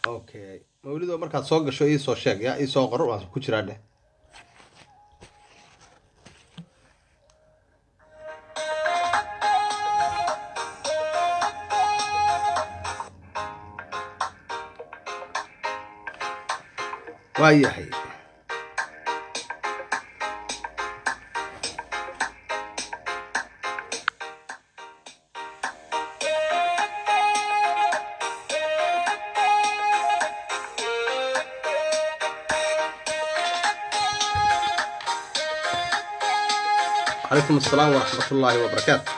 okay mawlido markaad soo gasho iisoo sheeg ya iisoo qor waan ku jiraa dheh waa yahay calaykum asalaam waraxmat ullaahi wabarakaatu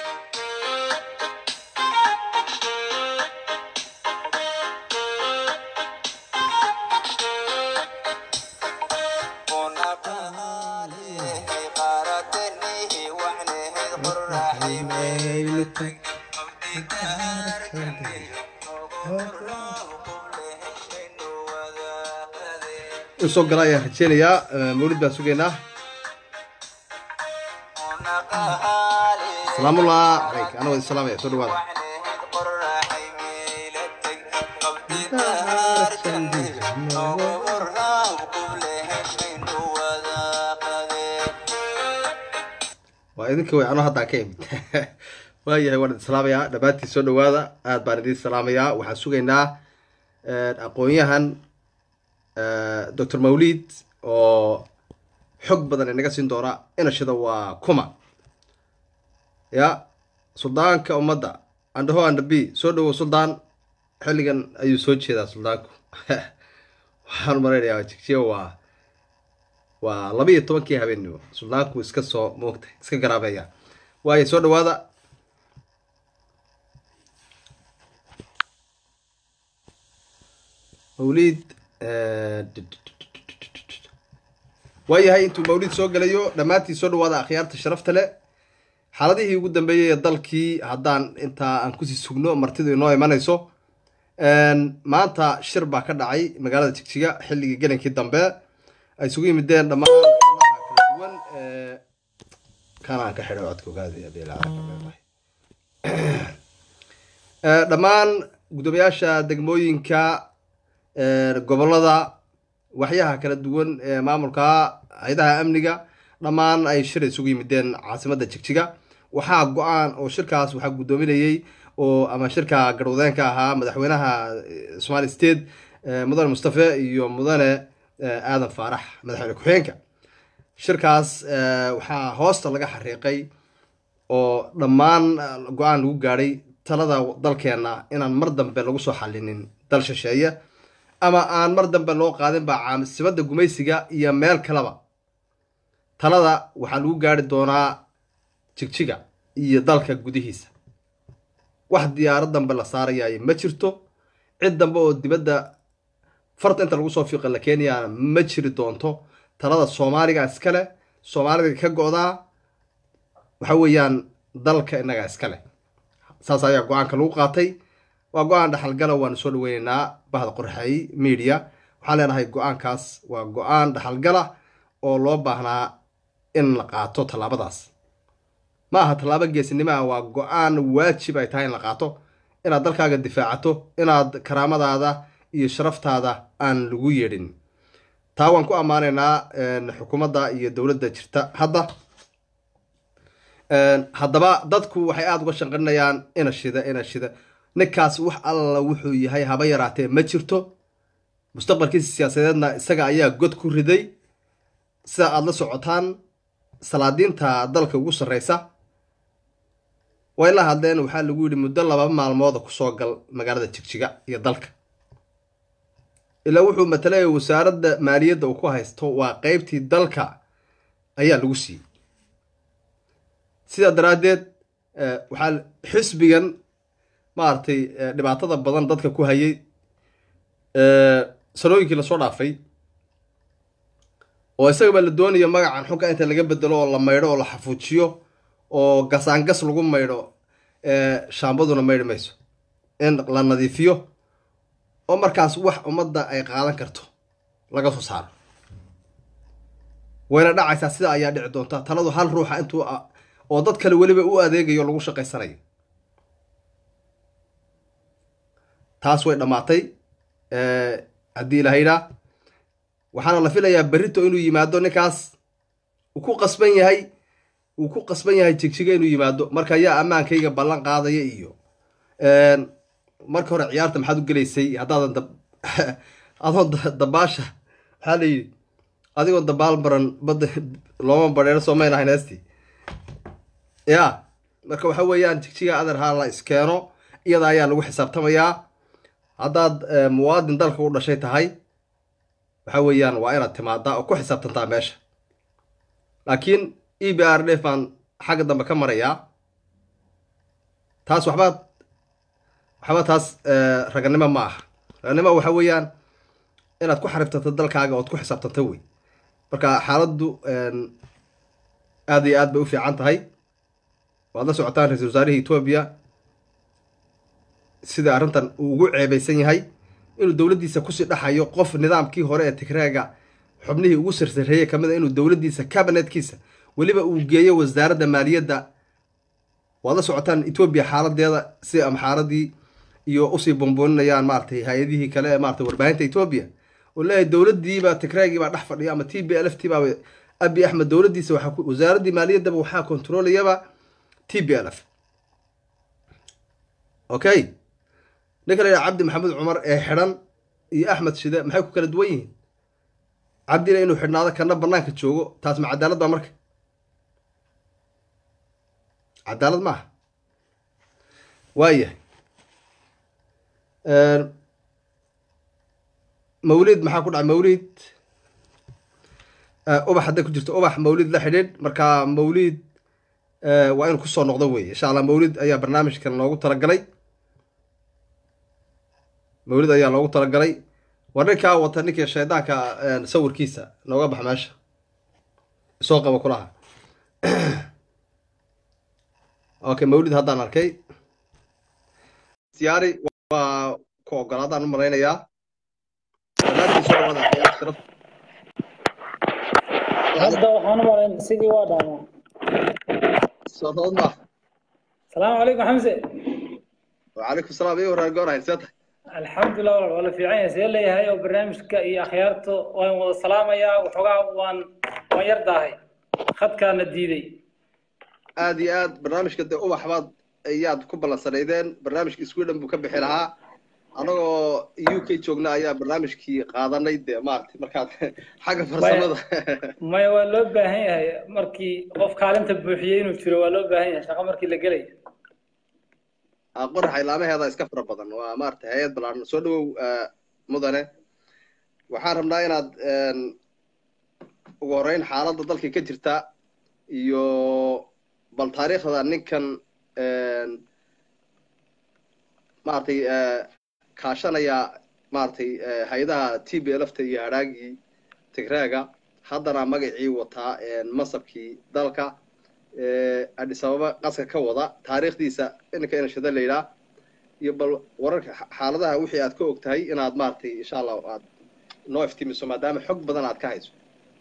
in soo gala ayaan rajeynayaa mawlid baan sugaynaa salaamullah calayk ana wadi salaamaya soo dhawaada waa idinka way ano haddaan ka imid waayahay waan idin salaamayaa dhammaantiin soo dhawaada aad baan idin salaamayaa waxaan sugaynaa aqoon-yahan doctor mawlid oo xog badan inaga siin doona inashida waa kuma ya suldaanka ummadda andhaho andha b soo dhawow suldaan xilligan ayuu soo jeedaa suldaanku waxaan malaynayaa jigjiga waa waa laba iyo tobankii habeenimo suldaanku iska soo moogta iska garaabeeya waayo soo dhawaada mawlid waayahay intuu mawlid soo gelayo dhammaantii soo dhawaada akhyaarta sharafta leh xaaladihii ugu dambeeyey ee dalkii haddaan intaa aan kusii sugno martidu inoo imanayso maanta shir baa ka dhacay magaalada jigjiga xilligii gelankii dambe ay isugu yimideen dhammaan xubnaha kala duwan kanaan ka xidhay codka ogaada dhammaan guddoomiyaasha degmooyinka gobolada waxyaha kala duwan ee maamulka hay-adaha amniga dhammaan ay shir isugu yimideen caasimadda jigjiga waxaa go-aan oo shirkaas waxaa guddoominayey oo ama shirka garwadeenka ahaa madaxweynaha somali state mudane mustafe iyo mudane aadan faarax madaxweyne ku-xigeenka shirkaas waxaa hoosta laga xariiqay oo dhammaan go-aan lagu gaadhay talada dalkeenna inaan mar dambe lagu soo xalinin dal shisheeye ama aan mar dambe loo qaadin ba caasimadda gumaysiga iyo meel kaleba talada waxaa lagu gaari doonaa jigjiga iyo dalka gudihiisa wax diyaarad dambe la saarayayo ma jirto cid dambe oo dibadda farta inta lagu soo fiiqa la keenayaana ma jiri doonto talada soomaaliga iskale soomaalida ka go-daa waxa weeyaan dalka innaga iskale saas ayaa go-aanka lagu qaatay waa go-aan dhaxalgala waanu soo dhaweyneynaa bahda qorxey media waxaan leenahay go-aankaas waa go-aan dhaxalgala oo loo baahnaa in la qaato tallaabadaas ma aha tallaabo geesinimo ah waa go-aan waajib ay tahay in la qaato inaad dalkaaga difaacato inaad karaamadaada iyo sharaftaada aan lagu yeedhin taa waan ku ammaanaynaa xukuumadda iyo dowladda jirta hadda haddaba dadku waxay aada uga shanqarinayaan ina shida ina shida ninkaas wax alla wuxuu yahay haba yaraatee ma jirto mustaqbalkiisa siyaasadeedna isaga ayaa god ku riday sida aada la socotaan salaadiinta dalka ugu sarreysa way la hadleen waxaa lagu yidhi muddo laba maalmooda kusoo gal magaalada jigjiga iyo dalka ilaa wuxuu matalaya wasaaradda maaliyadda uu ku haysto waa qeybtii dalka ayaa lagu siiyey sidaa daraaddeed waxaa xisbigan maaragtay dhibaatada badan dadka ku hayay sanooyinkii lasoo dhaafay oo isagaba la doonayo magacan xunka inta laga bedelo oo la maydho oo la xafuujiyo oo gasaangas lagu maydho shaambaduna maydhi mayso in la nadiifiyo oo markaas wax ummadda ay qaadan karto laga soo saaro wayna dhacaysaa sida ayaa dhici doonta taladu hal ruuxa intuu oo dad kale weliba u adeegayo lagu shaqaysanayo taas way dhammaatay haddii ilahaydhaa waxaana la filayaa berrito inuu yimaado ninkaas uu ku qasban yahay uu ku qasban yahay jigjiga inuu yimaado marka yaa ammaankayga ballan qaadaya iyo marka hore ciyaarta maxaad u gelaysay haddaadan dab adoon dabaasha maxaa la yidhi adigoon dabaal baran badda looma badheero soomayn ahayn heesti ya marka waxa weeyaan jigjiga adar haa la iskeeno iyada ayaa lagu xisaabtamayaa haddaad muwaadin dalka u dhashay tahay waxa weeyaan waa inaad timaadaa oo ku xisaabtantaa meesha laakiin e b r d baan xagga dambe ka marayaa taas waxba waxba taas raganimo ma aha raganimo waxa weeyaan inaad ku xaribtanto dalkaaga ood ku xisaabtanto wey marka xaaladdu aad iyo aad bay u fiican tahay waad la socotaan ra-isul wasaarihii etoobiya sida arrintan uu ugu ceebaysan yahay inuu dowladdiisa kusii dhaxayo qof nidaamkii hore ee tigreega xubnihii ugu sarsareeyey kamid a inuu dowladdiisa cabinetkiisa weliba uu geeyo wasaaradda maaliyadda waad la socotaan etoobiya xaaladeeda si amxaaradii iyo usii bumbuuninayaan maaratay hay-adihii kale ee maratay warbaahinta etoobiya oo leeyahay dowladdiiba tigreegii baa dhex fadhiya ama t b l f t baa abi axmed dowladdiisa waxaa wasaaraddii maaliyaddaba waxaa kontroolayaba t b l f okay ninka la yidhaha cabdi maxamed cumar ee xidhan iyo axmed shide maxay ku kala duwan yihiin cabdina inuu xidhnaado kana banaanka joogo taas ma cadaalad baa marka cadaalad maaha waayahay mawlid maxaa ku dhacay mawlid ubax hadday ku jirto ubax mawlid la xidhiidh marka mawlid waa inuu kusoo noqdo wey insha allah mawlid ayaa barnaamijkan loogu talagalay mawlid ayaa loogu talagalay war ninkaa wata ninkii shaydaanka sawirkiisa nooga bax meesha soo qaba kulaha okay mawlid haddaan arkay siyaari waa ku ogolaadaan u malaynayaa hadda waxaan u malayn sidii waa dhaamaa soodood ma salaamu calaykum xamse wacalaykum salaam iyo warar goonahay see tahay alxamdulilah walaal waa la fiican yahay see leeyahay oo barnaamijka iyo akhyaarta waan wada salaamayaa waxoogaa waan waan yar daahay khadkaana diiday aad iyo aad barnaamijka dee ubax baad ayaad ku ballansanaydeen barnaamijka sweden buu ka bixi lahaa anagoo u k joogna ayaa barnaamijkii qaadanay dee maaragtay markaad xagga farsamada maya waa loo baahan yahay markii qof kaalinta buuxiyey inuu jiro waa loo baahan yahay shaqo markii la gelay qoraxa ilaamaheeda iska fara badan waa maaragtay hay-ad balaaran soo dhawow mudane waxaan rabnaa inaad ugu horreyn xaaladda dalka ka jirta iyo bal taariikhda ninkan maaragtay kaashanaya maaragtay hay-adaha t b lfta iyo hadhaagii tigraaga haddana magacii wataa masabkii dalka adis ababa qaska ka wada taariikhdiisa ininka inashada la yidhaah iyo bal wararka xaaladaha wixii aad ka og tahay inaad maaragtay insha allah aad noo iftimiso maadaama xog badan aad ka hayso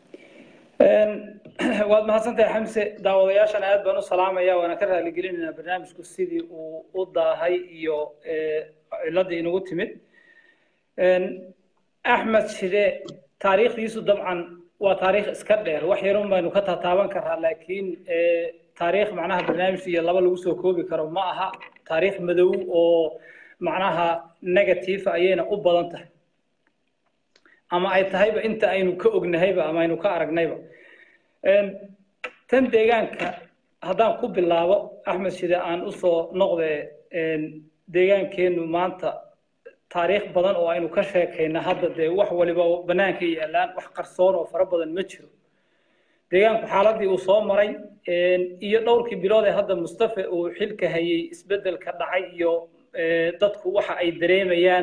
waad mahadsantahay xamse daawadayaashana aad baan u salaamaya waana ka raaligelinaynaa barnaamijku sidii uu u daahay iyo ciladii inagu timid axmed shide taariikhdiisu dabcan waa taariikh iska dheer wax yarun baynu ka tataaban karaa laakiin taariikh macnaha barnaamij iyo laba lagu soo koobi karo ma aha taariikh madow oo macnaha negative ayayna u badan tahay ama ay tahayba inta aynu ka ognahayba ama aynu ka aragnayba tan deegaanka haddaan ku bilaabo axmed shide aan usoo noqde deegaankeenu maanta taariikh badan oo aynu ka sheekayna hadda dee wax waliba banaanka yaalaan wax qarsoon oo fara badan ma jiro deegaanku xaaladii uu soo maray iyo dhowrkii bilood ee hadda mustafa uu xilka hayay isbedelka dhacay iyo dadku waxa ay dareemayaan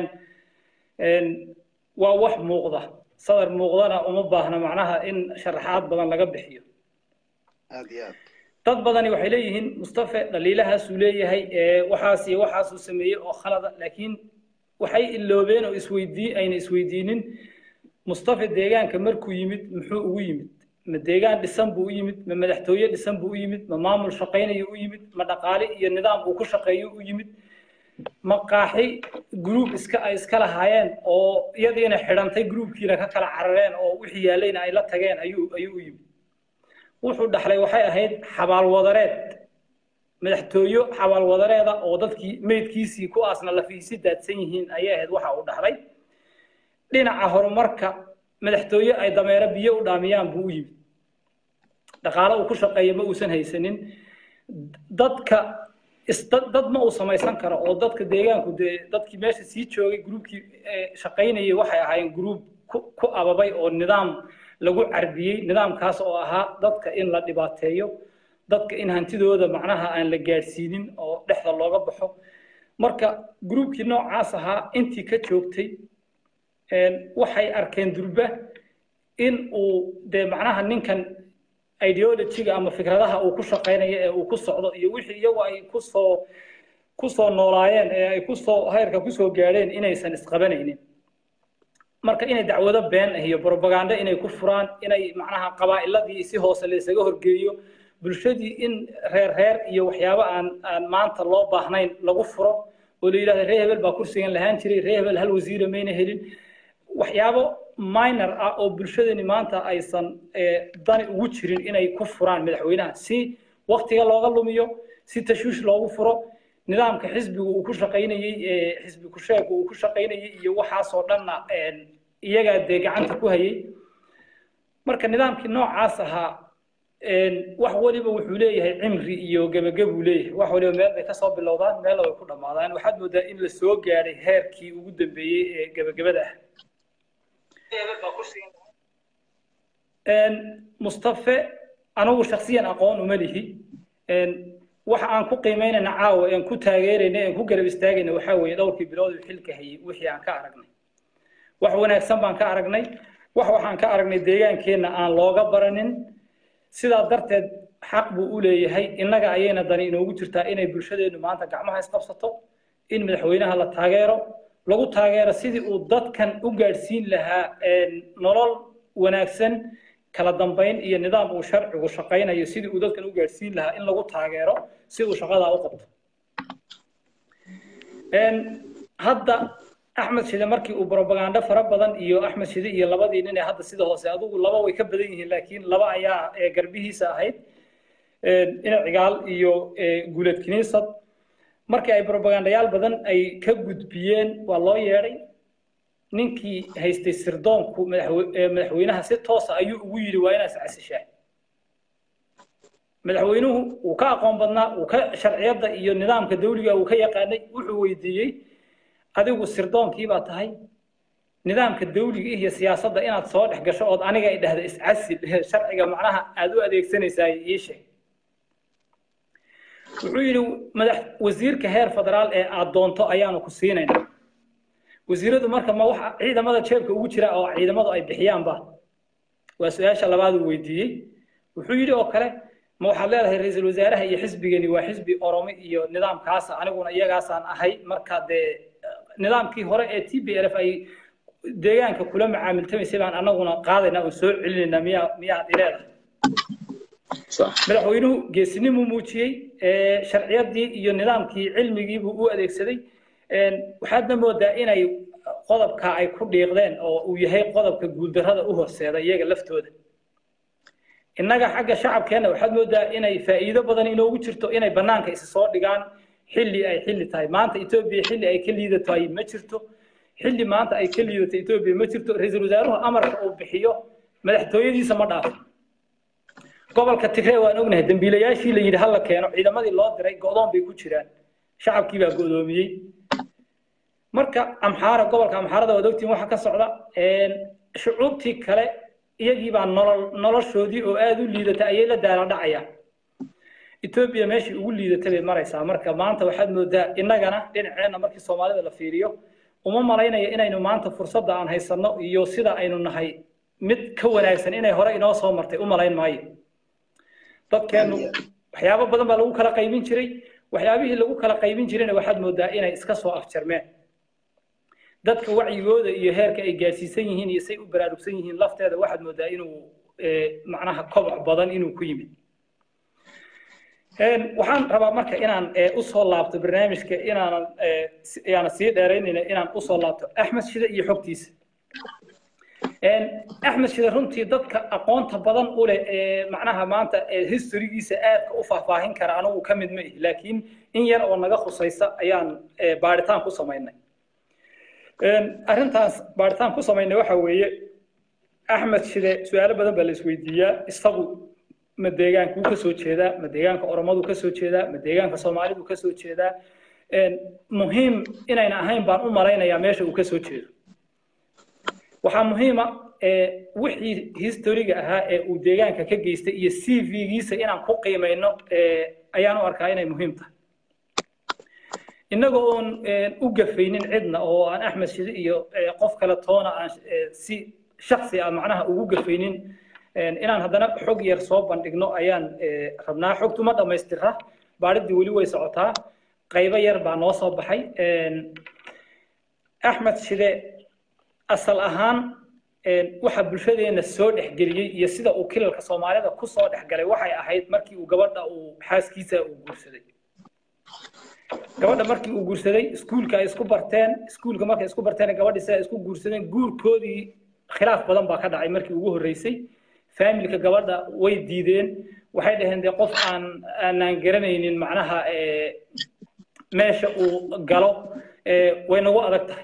waa wax muuqda sadar muuqdana uma baahna macnaha in sharaxaad badan laga bixiyo aad iyo aad dad badani waxay leeyihiin mustafa dhaliilahaasuu leeyahay waxaas iyo waxaasuu sameeyey oo khalada laakiin waxay iloobeen oo isweydii ayna isweydiinin mustafa deegaanka markuu yimid muxuu ugu yimid ma deegaan dhisan buu u yimid ma madaxtooye dhisan buu u yimid ma maamul shaqaynayo u yimid ma dhaqaale iyo nidaam uu ku shaqeeyo u yimid maqaaxi group iska ay iska lahaayeen oo iyadiina xidhantay groupkiina ka kala carareen oo wixii yaalayna ay la tageen ayuu ayuu u yimid wuxuu dhaxlay waxay ahayd xabaalwadareed madaxtooyo xabaalwadareeda oo dadkii meydkiisii ku aasna lafiisi daadsan yihiin ayay ahayd waxa uu dhaxlay dhinaca horumarka madaxtooye ay dameero biyo u dhaamiyaan buu u yimid dhaqaale uu ku shaqeeya ma uusan haysanin dadka dad ma uu samaysan karo oo dadka deegaanku dee dadkii meesha sii joogay gruubkii shaqaynayay waxay ahaayeen gruub ku ababay oo nidaam lagu carbiyey nidaamkaas oo ahaa dadka in la dhibaateeyo dadka in hantidooda macnaha aan la gaadhsiinin oo dhexda looga baxo marka gruubkii noocaas ahaa intii ka joogtay waxay arkeen durba in uu dee macnaha ninkan ideologiga ama fikradaha uu ku shaqaynayo ee uu ku socdo iyo wixii iyagu ay kusoo kusoo noolaayeen ee ay kusoo heerka kusoo gaadheen inaysan isqabanaynin marka inay dacwado been ah iyo propaganda inay ku furaan inay macnaha qabaa'iladii si hoose laysaga horgeeyo bulshadii in reer reer iyo waxyaabo aan aan maanta loo baahnayn lagu furo oo la yidhahdo reer hebel baa kursigan lahaan jiray reer hebel hal wasiira mayna helin waxyaabo minor ah oo bulshadani maanta aysan dani ugu jirin inay ku furaan madaxweynaha si waktiga looga lumiyo si tashwiish loogu furo nidaamka xisbiga uu ku shaqaynayey xisbi kusheega uu ku shaqaynayey iyo waxaasoo dhanna iyagaa dee gacanta ku hayay marka nidaamkii noocaas ahaa wax waliba wuxuu leeyahay cimri iyo gebagabuu leeyahay wax waliba meel bay kasoo bilowdaan meelna way ku dhammaadaan waxaad moodaa in la soo gaadhay heerkii ugu dambeeyey ee gebagabada ah mustafe anigu shaksiyan aqoon uma lihi waxa aan ku qiimaynayna caawa aan ku taageerayna aan ku garab istaagayna waxaa weeye dhowrkii bilood uu xilka hayay wixii aan ka aragnay wax wanaagsan baan ka aragnay wax waxaan ka aragnay deegaankeenna aan looga baranin sidaa darteed xaq buu u leeyahay innaga ayayna dani inoogu jirtaa inay bulshadeennu maanta gacmaha isqabsato in madaxweynaha la taageero lagu taageero sidii uu dadkan u gaadhsiin lahaa nolol wanaagsan kala dambayn iyo nidaam uu sharcigu shaqaynayo sidii uu dadkan u gaadhsiin lahaa in lagu taageero si uu shaqadaa u qabto hadda axmed shide markii uu propaganda fara badan iyo axmed shide iyo labadii nin ee hadda sida hoose adigu laba way ka badan yihiin laakiin laba ayaa garbihiisa ahayd ina cigaal iyo guuled kiniisad markii ay propagandayaal badan ay ka gudbiyeen waa loo yeedhay ninkii haystay sirdoonku madaxweynaha si toosa ayuu ugu yidhi waa inaad iscasishaa madaxweynuhu uu ka aqoon badnaa uu ka sharciyadda iyo nidaamka dawliga uu ka yaqaanay wuxuu weydiiyey adigu sirdoonkii baa tahay nidaamka dawliga iyo siyaasadda inaad soo dhex gasho ood aniga ay dhahda iscasil sharciga macnaha aad u adeegsanaysaa ii sheeg wuxuu yidhi madax wasiirka heer federaal ee aad doonto ayaanu ku siinaynaa wasiiradu marka ma waxa ciidamada jeebka ugu jira oo ciidamadu ay bixiyaanba waa su-aasha labaad uu weydiiyey wuxuu yidhi oo kale ma waxaad leedahay ra-iisul wasaaraha iyo xisbigani waa xisbi oromi iyo nidaamkaasa aniguna iyagaasaan ahay marka dee nidaamkii hore ee t b l f ay deegaanka kula macaamiltamaysay baan anaguna qaadaynaa oo soo celinaynaa miyaa miyaad ileedahay madaxweynuhu geesinimuu muujiyey sharciyadii iyo nidaamkii cilmigiibuu u adeegsaday waxaadna moodaa inay qodobka ay ku dhiiqdeen oo uu yahay qodobka guuldarrada u horseeda iyaga laftooda innaga xagga shacabkeenna waxaad moodaa inay faa'iido badan inoogu jirto inay bannaanka isa soo dhigaan xilli ay xilli tahay maanta etoobiya xilli ay ka liidato ay ma jirto xilli maanta ay ka liidato etoobiya ma jirto ra-iisul wasaaruhu amarka uu bixiyo madaxtooyadiisa ma dhaafo gobolka tigree waan ognahay dambiilayaashii la yidhi hala keeno ciidamadii loo diray go'doon bay ku jiraan shacabkii baa go'doomiyey marka amxaara gobolka amxaarada waad ogtiin waxa ka socda shucuubtii kale iyagii baa nolol noloshoodii oo aada u liidata ayay la daala dhacayaan etoobiya meeshii ugu liidata bay maraysaa marka maanta waxaad moodaa innagana dhinaceenna markii soomaalida la fiiriyo uma malaynaya inaynu maanta fursadda aan haysanno iyo sida aynu nahay mid ka wanaagsan inay hore inoo soo martay u malayn maayo dadkeennu waxyaabo badan baa lagu kala qaybin jiray waxyaabihii lagu kala qaybin jirayna waxaad moodaa inay iska soo afjarmeen dadka wacyigooda iyo heerka ay gaadhsiisan yihiin iyo say u baraarugsan yihiin lafteeda waxaad moodaa inuu macnaha koboc badan inuu ku yimid waxaan rabaa marka inaan usoo laabto barnaamijka inaanan yaana sii dheeraynayna inaan usoo laabto axmed shide iyo xogtiisa axmed shide runtii dadka aqoonta badan u leh ee macnaha maanta historygiisa aadka u faahfaahin kara anigu ka mid ma ihi laakiin in yar oo naga khusaysa ayaan baaritaan ku samaynay arrintaas baaritaan ku samaynay waxa weeye axmed shide su-aalo badan baa la isweydiiyaa isagu ma deegaankuu ka soo jeedaa ma deegaanka oromadu ka soo jeedaa ma deegaanka soomaalidu ka soo jeedaa muhiim inayna ahayn baan u malaynayaa meesha uu ka soo jeedo waxaa muhiima wixii historiga ahaa ee uu deegaanka ka geystay iyo c v-giisa inaan ku qiimayno ayaan u arkaa inay muhiim tahay innaga oon u gafaynin cidna oo aan axmed shide iyo qof kale toona aan si shaksi ah macnaha ugu gafaynin inaan haddana xog yar soo bandhigno ayaan rabnaa xogtu ma dhammaystira baadhiddii weli way socotaa qaybo yar baa noo soo baxay axmed shide asal ahaan waxa bulshadeena soo dhexgeliyey iyo sida uu kilalka soomaalida ku soo dhexgalay waxay ahayd markii uu gabadha uu xaaskiisa uu guursaday gabadha markii uu guursaday iskuulka ay isku barteen iskuulka markay isku barteen gabadhii sida isku guursadeen guurkoodii khilaaf badan baa ka dhacay markii ugu horreysay faamilka gabadha way diideen waxay dhaheen dee qof aan aanaan garanaynin macnaha meesha uu galo way nagu adag tahay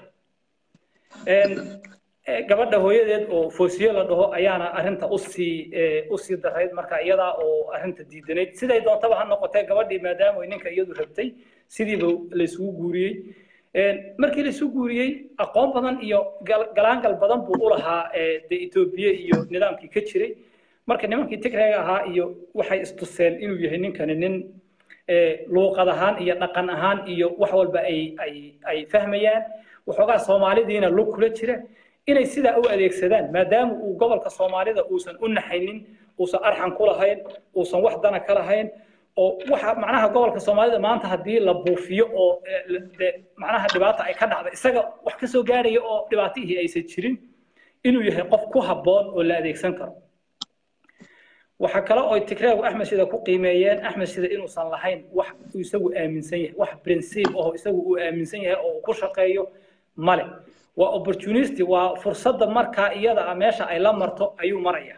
gabadha hooyadeed oo foosiyo la dhaho ayaana arrinta usii usii darayd marka iyadaa oo arrinta diidanayd siday doontaba ha noqotee gabadhii maadaama ay ninka iyadu rabtay sidiiba laysugu guuriyey markii laysu guuriyey aqoon badan iyo galaangal badan buu u lahaa de etoobiya iyo nidaamkii ka jiray marka nimankii tigreega ahaa iyo waxay istuseen inuu yahay ninkani nin luuqad ahaan iyo dhaqan ahaan iyo wax walba ay ay ay fahmayaan waxoogaa soomaalidiina lug kula jira inay sidaa u adeegsadaan maadaama uu gobolka soomaalida uusan u naxaynin uusan arxan ku lahayn uusan wax dana ka lahayn oo waxa macnaha gobolka soomaalida maanta haddii la buufiyo oo macnaha dhibaata ay ka dhacda isaga wax ka soo gaaraya oo dhibaatihii aysan jirin inuu yahay qof ku habboon oo la adeegsan karo waxa kale oo tigreegu axmed shida ku qiimeeyeen axmed shida inuusan lahayn wax uu isagu aaminsan yahay wax principe oo isagu uu aaminsan yahay oo uu ku shaqeeyo male waa opportunity waa fursadda markaa iyada ah meesha ay la marto ayuu maraya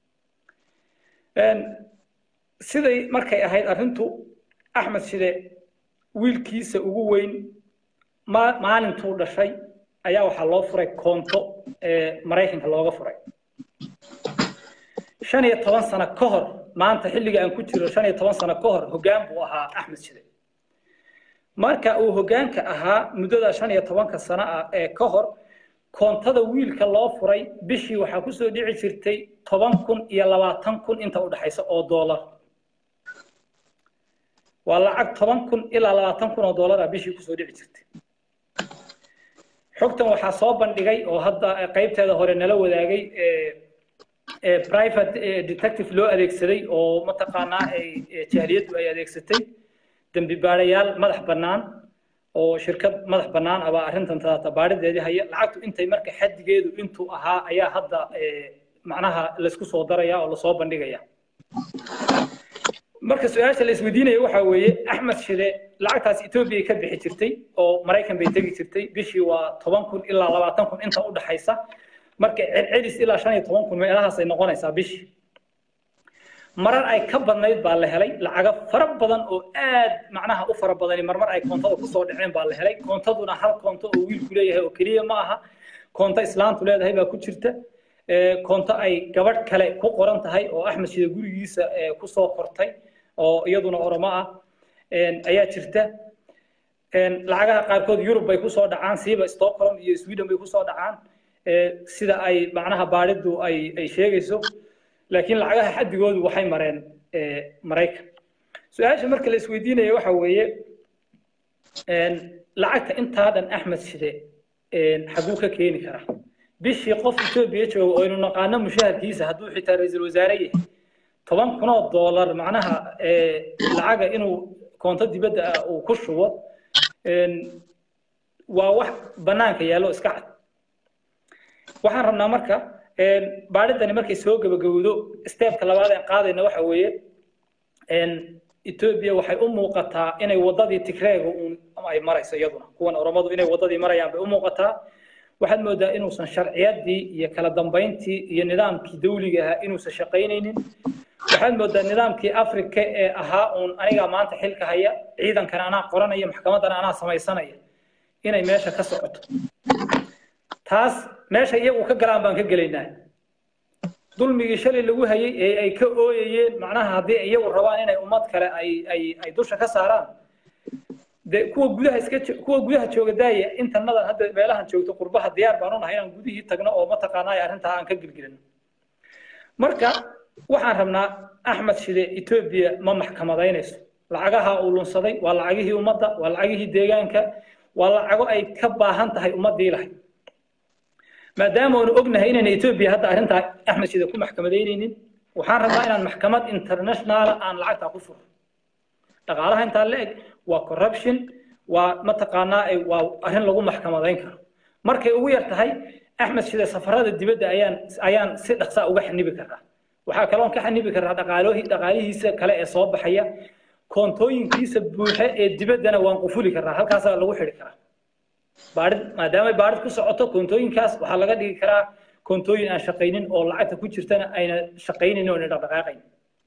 siday markay ahayd arrintu axmed shide wiilkiisa ugu weyn maalintuu dhashay ayaa waxaa loo furay koonto ee maraykanka looga furay shan iyo toban sano ka hor maanta xilliga aan ku jiro shan iyo toban sano ka hor hoggaan buu ahaa axmed shide marka uu hoggaanka ahaa muddada shan iyo tobanka sano ah ee ka hor koontada wiilka loo furay bishii waxaa kusoo dhici jirtay toban kun iyo labaatan kun inta u dhexaysa oo doolar waa lacag toban kun ilaa labaatan kun oo doolar ah bishii kusoo dhici jirtay xogtan waxaa soo bandhigay oo hadda qaybteeda hore nala wadaagay private detective loo adeegsaday oo mataqaanaa jahliyaddu ay adeegsatay dembi baarayaal madax bannaan oo shirkad madax bannaan abaa arrintan tadaata baarideedii haya lacagtu intay marka xaddigeedu intuu ahaa ayaa hadda macnaha laysku soo daraya oo lasoo bandhigaya marka su-aasha la isweydiinaya waxaa weeye axmed shide lacagtaas etoobiya ka bixi jirtay oo maraykan bay tegi jirtay bishii waa toban kun ilaa labaatan kun inta u dhaxaysa marka celcelis ilaa shan iyo toban kun meelahaas ay noqonaysaa bishii marar ay ka badnayd baa la helay lacago fara badan oo aad macnaha u fara badani marmar ay koontada kusoo dhaceen baa la helay koontaduna hal koonto oo wiilku leeyahay oo keliya ma aha koonto islaantu leedahay baa ku jirta koonto ay gabadh kale ku qoran tahay oo axmed shide gurigiisa kusoo kortay oo iyaduna oromo ah ayaa jirta lacagaha qaarkood yurub bay kusoo dhacaan siiba stockholm iyo sweden bay kusoo dhacaan sida ay macnaha baadhidu ay ay sheegayso laakiin lacagaha xaddigoodu waxay mareen maraykan su-aasha marka la isweydiinaya waxa weeye lacagta intaa dhan axmed shide xaguu ka keeni karaa bishii qof etoobiya jooga oo aynu naqaano mushaharkiisa hadduu xitaa ra-iisul wasaare yahay toban kunoo doolar macnaha lacaga inuu koonto dibadda ah uu ku shubo waa wax bannaanka yaallo iska cad waxaan rabnaa marka baadhidani markay soo gabagabowdo steebka labaad ee qaadayna waxa weeye etoobiya waxay u muuqataa inay waddadii tigreega uun ay marayso iyaduna kuwan oromadu inay waddadii marayaan bay u muuqataa waxaad moodaa inuusan sharciyadii iyo kala dambayntii iyo nidaamkii dawliga ahaa inuusan shaqaynaynin waxaad moodaa nidaamkii afrika ee ahaa uun anigaa maanta xilka haya ciidankana anaa qoranaya maxkamaddana anaa samaysanaya inay meesha ka socoto taas meesha iyagu ka galaan baan ka gelaynaa dulmigii shalay lagu hayay ee ay ka ooyayeen macnaha haddii iyagu rabaan inay ummad kale ay ay ay dusha ka saaraan de kuwa gudaha iska kuwa gudaha jooga daaya intanadan hadda meelahan joogto qurbaha diyaar baan u nahay inaan gudihii tagno oo mataqaanaa arrintaa aan ka gelgelino marka waxaan rabnaa axmed shide etoobiya ma maxkamadaynayso lacagaha uu lunsaday waa lacagihii ummadda waa lacagihii deegaanka waa lacago ay ka baahan tahay ummaddii lahayd maadaama aanu ognahay inayna etoobiya hadda arrintaa axmed shide ku maxkamadaynaynin waxaan rabnaa inaan maxkamad internationaala aan lacagtaa ku furo dhaqaalaha intaa la eg waa corruption waa mataqaanaa waa arrin lagu maxkamadayn karo markay ugu yar tahay axmed shide safarada dibadda ayaan ayaan si dhaqsaa uga xanibi karaa waxaa kaloon ka xanibi karaa dhaqaaloohi dhaqaalihiisa kale ee soo baxaya koontooyinkiisa buuxe ee dibaddana waan qufuli karaa halkaasaa lagu xidhi karaa baadhid maadaama baadhid ku socoto koontooyinkaas waxaa laga dhigi karaa koontooyin aan shaqaynin oo lacagta ku jirtana ayna shaqaynin oo dhaqdhaqaaqayn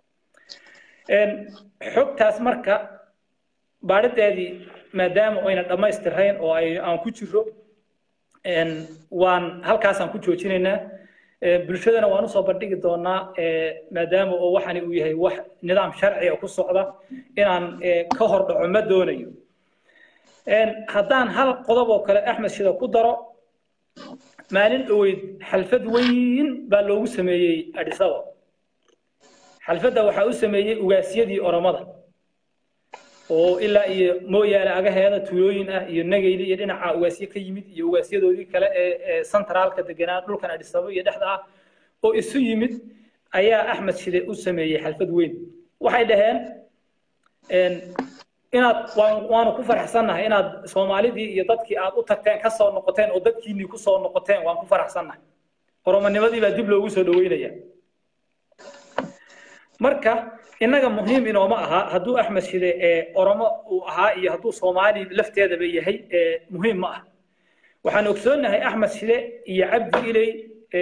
xogtaas marka baadhideedii maadaama ayna dhammaystirayn oo ay aan ku jiro waan halkaasaan ku joojinaynaa bulshadana waan usoo bandhigi doonaa maadaama oo waxani uu yahay wax nidaam sharciga ku socda inaan ka hor dhaco ma doonayo haddaan hal qodob oo kale axmed shida ku daro maalin dhoweyd xalfad weyn baa loogu sameeyey adhisaba xalfadda waxaa u sameeyey ugaasyadii oromada oo ilaa iyo mooyaale agaheeda tuulooyin ah iyo nagayli iyo dhinaca ugaasyo ka yimid iyo ugaasyadoodii kale ee centraalka deganaa dhulkan adhisabo iyo dhexda ah oo isu yimid ayaa axmed shide u sameeyey xalfad weyn waxay dhaheen inaad waanu ku faraxsannahay inaad soomaalidii iyo dadkii aad u tagteen ka soo noqoteen oo dadkiinnii ku soo noqoteen waan ku faraxsannahay oromonimadii baa dib loogu soo dhaweynaya marka innaga muhiim inooma aha hadduu axmed shide ee oromo uu ahaa iyo hadduu soomaali lafteedaba yahay muhiim ma ah waxaan ogsoonnahay axmed shide iyo cabdi iley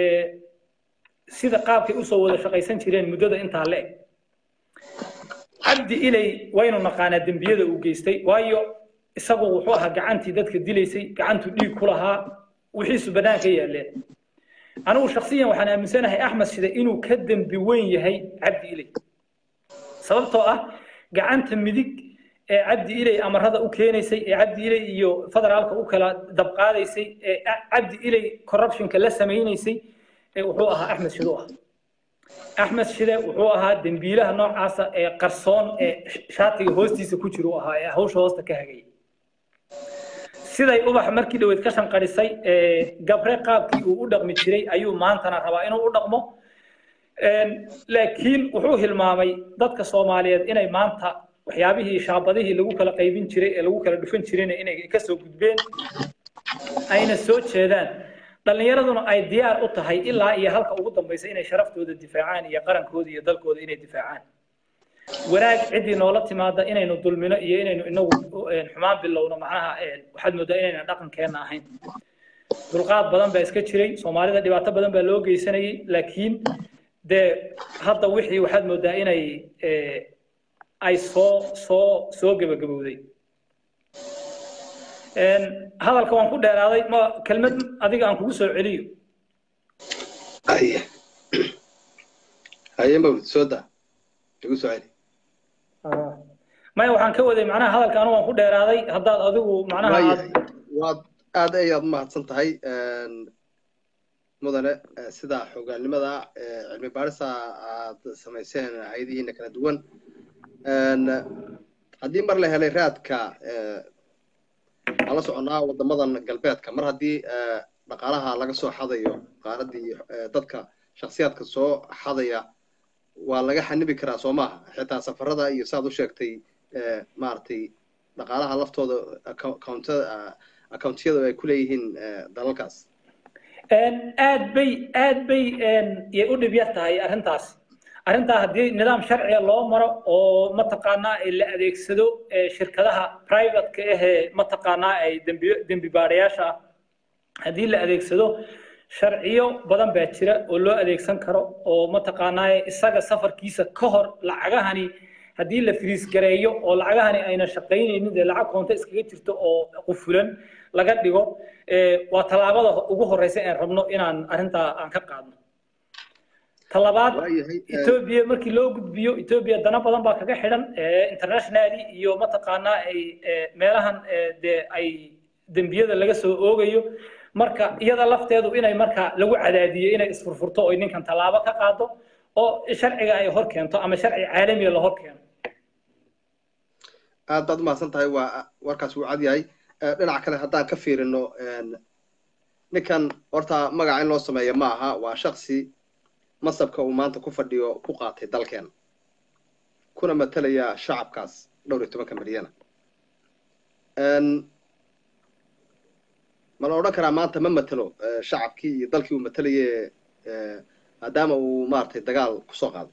sida qaabkay usoo wada shaqaysan jireen muddada intaa la eg cabdi iley waynu naqaanaa dembiyada uu geystay waayo isagu wuxuu ahaa gacantii dadka dilaysay gacantuu dhiig ku lahaa wixiisu bannaanka yaaleen anigu shaksiyan waxaan aaminsanahay axmed shide inuu ka dembi weyn yahay cabdi iley sababtoo ah gacanta midig ee cabdi iley amarada u keenaysay ee cabdi iley iyo federaalka u kala dabqaadaysay ee cabdi iley corruptionka la samaynaysay wuxuu ahaa axmed shide u ah axmed shide wuxuu ahaa dembiilaha noocaasa ee qarsoon ee shaatiga hoostiisa ku jira u ahaa ee hawsha hoosta ka hagaya siday ubax markii dhaweyd ka shanqadhisay gabre qaabkii uu u dhaqmi jiray ayuu maantana rabaa inuu u dhaqmo laakiin wuxuu hilmaamay dadka soomaaliyeed inay maanta waxyaabihii shaabadihii lagu kala qaybin jiray ee lagu kala dhufan jirayna inay ka soo gudbeen ayna soo jeedaan dhallinyaraduna ay diyaar u tahay ilaa iyo halka ugu dambaysa inay sharaftooda difaacaan iyo qarankooda iyo dalkooda inay difaacaan wanaag ciddii noola timaada inaynu dulmino iyo inaynu inagu xumaan bilowno macnaha waxaad moodaa inayna dhaqankeenna ahayn dulqaad badan baa iska jiray soomaalida dhibaato badan baa loo geysanayay laakiin dee hadda wixii waxaad moodaa inay ay soo soo soo gebagabowday hadalka waan ku dheeraaday ma kelmad adiga aan kugu soo celiyo haye haye mawd soo daa igu soo celi maya waxaan ka waday macnaha hadalka anu waan ku dheeraaday haddaad adigu macnaha waad aad ayaad umahadsan tahay mudane sida xogaannimada cilmi baarisa aad samayseen hayadihiina kala duwan haddii mar la helay raadka waxaan la soconnaa waddamadan galbeedka mar haddii dhaqaalaha laga soo xadayo qaaradii dadka shaksiyaadka soo xadaya waa laga xanibi karaa soo maaha xitaa safarada iyo saad u sheegtay maaragtay dhaqaalaha laftooda accountiyada ay ku leeyihiin dalalkaas aad bay aad bay yay u dhib yar tahay arrintaas arrintaa haddii nidaam sharciga loo maro oo mataqaanaa la adeegsado shirkadaha privateka ahee mataqaanaa ay dembi dembi baadhayaasha ah haddii la adeegsado sharciyo badan baa jira oo loo adeegsan karo oo mataqaanaa isaga safarkiisa ka hor lacagahani haddii la firiis gareeyo oo lacagahani ayna shaqaynaynin dee lacag koonto iskaga jirto oo qufulan laga dhigo waa tallaabada ugu horeysa aan rabno inaan arrintaa aan ka qaadno talabaad etoobiya markii loo gudbiyo etoobiya dana badan baa kaga xidhan internationally iyo mataqaanaa ay meelahan dee ay dembiyada laga soo oogayo marka iyada lafteedu inay marka lagu cadaadiyo inay isfurfurto oo ninkan tallaabo ka qaado oo sharciga ay hor keento ama sharci caalamiga la hor keeno aad baad umahadsan tahay waa warkaas wuu cad yahay dhinaca kale haddaan ka fiirino ninkan horta magaca in loo sameeyo ma aha waa shaksi masabka uu maanta ku fadhiyo ku qaatay dalkeena kuna matalaya shacabkaas dhowr iyo tobanka milyana ma la odhan karaa maanta ma matelo shacabkii iyo dalkii uu matelaye maadaama uu maaragtay dagaal kusoo qaado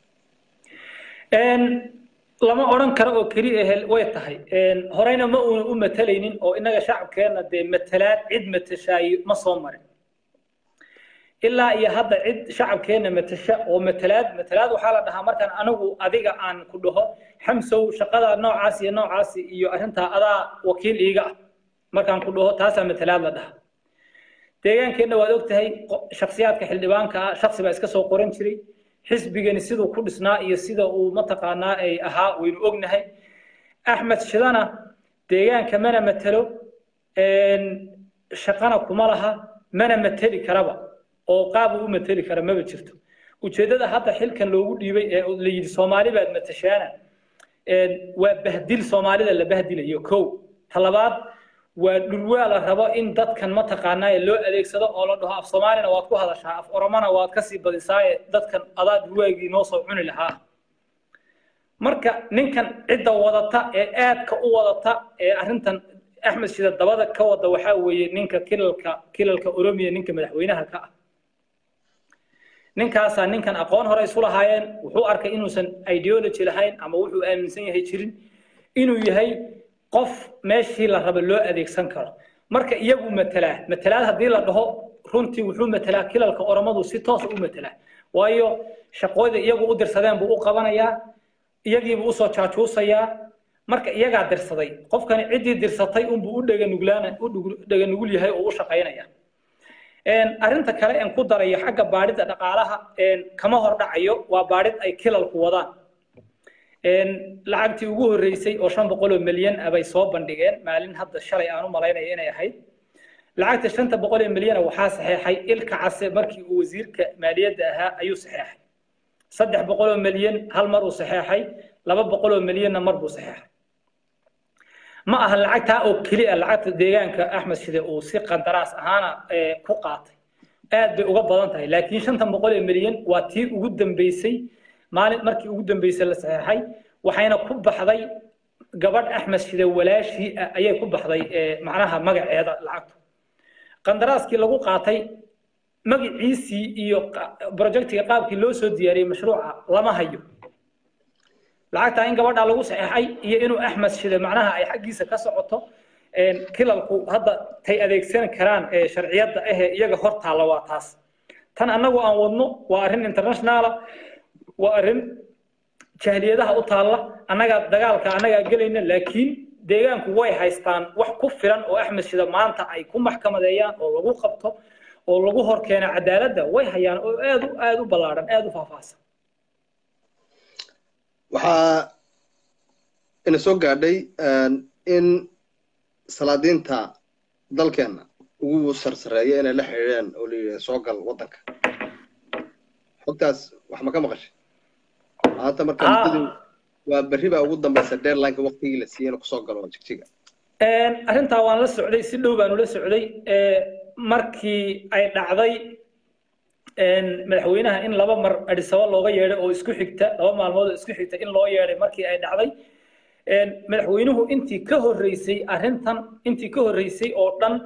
lama odhan karo oo keli ahel way tahay horeyna ma uuna u matalaynin oo innaga shacabkeenna dee matalaad cid matashaayo ma soo marin ilaa iyo hadda cid shacabkeenna matasha oo matalaad matalaad waxaa la dhahaa markaan anigu adiga aan ku dhaho xamsow shaqada noocaas iyo noocaas iyo arrintaa adaa wakiil iiga ah markaan ku dhaho taasaa matalaad la dhahaa deegaankeenna waad ogtahay shaksiyaadka xildhibaanka ah shaksi baa iska soo qoran jiray xisbigani siduu ku dhisnaa iyo sida uu mataqaanaa ay ahaa waynu ognahay axmed shidana deegaanka mana matelo shaqana kuma laha mana mateli karaba oo qaab uu u mateli kara maba jirto ujeeddada hadda xilkan loogu dhiibay ee la yidhi soomaali baad matashaana waa bahdil soomaalida la bahdilayo kow talabaad waa dhulwaa la rabo in dadkan mataqaanaa loo adeegsado oo la dhaho af soomaalina waad ku hadashaa af oromona waad kasii badisaaye dadkan adaa dhulwaagii noo soo cuni lahaa marka ninkan cidda wadata ee aadka u wadata ee arrintan axmed shida dabada ka wada waxaa weeye ninka kilalka kilalka oromiya ninka madaxweynaha ka ah ninkaasaa ninkan aqoon hore isu lahaayeen wuxuu arkay inuusan ideology lahayn ama wuxuu aaminsan yahay jirin inuu yahay qof meeshii la raba loo adeegsan karo marka iyagu matalaa matalaad haddii la dhaho runtii wuxuu matalaa kilalka oromadu si toosa u matalaa waayo shaqooda iyagu u dirsadeen buu u qabanayaa iyagiibuu usoo jaajuusayaa marka iyagaa dirsaday qofkani ciddii dirsatay unbuu u dheganuglaan u dheganugul yahay oo u shaqaynaya arrinta kale aan ku darayo xagga baadhidda dhaqaalaha kama hor dhacayo waa baadhid ay kilalku wadaan lacagtii ugu horreysay oo shan boqol oo milyan ah bay soo bandhigeen maalin hadda shalay aan u malaynaya inay ahayd lacagta shanta boqol oo milyana waxaa saxeexay ilka case markii uu wasiirka maaliyadda ahaa ayuu saxeexay saddex boqol oo milyan hal mar uu saxeexay laba boqol oo milyanna mar buu saxeexay ma aha lacagtaa oo keli ah lacagta deegaanka axmed shide uu si qandaraas ahaana ku qaatay aad bay uga badan tahay laakiin shantan boqol oo milyan waa tii ugu dambeysay maalin markii ugu dambeysay la saxeexay waxayna ku baxday gabadh axmed shide walaashii ah ayay ku baxday macnaha magaceeda lacagtu qandaraaskii lagu qaatay magaciisii iyo projectiga qaabkii loo soo diyaariyey mashruuca lama hayo lacagtaa in gabadhaa lagu saxeexay iyo inuu axmed shide macnaha ay xaggiisa ka socoto kilalku hadda tay adeegsan karaan sharciyadda ahee iyaga hor taalla waa taas tan annagu aan wadno waa arrin internationaala waa arrin jahliyadaha u taalla annaga dagaalka annagaa gelayna laakiin deegaanku way haystaan wax ku filan oo axmed shida maanta ay ku maxkamadeeyaan oo lagu qabto oo lagu hor keena cadaaladda way hayaan oo aad u aad u ballaadhan aad u faahfaahsan waxaa ina soo gaadhay in salaadiinta dalkeenna ugu sarsareeya inay la xidhiidheen oo la yidhi soo gal waddanka xogtaas wax ma ka maqashay maanta marka muddadu waa berri baa ugu dambaysa deadlineka waktigii la siiyey inuu kusoo galo jigjiga arrintaa waan la socday si dhow baan ula socday markii ay dhacday madaxweynaha in laba mar adhisaba looga yeedhay oo isku xigta laba maalmood oo isku xigta in loo yeedhay markii ay dhacday madaxweynuhu intii ka horreysay arrintan intii ka horreysay oo dhan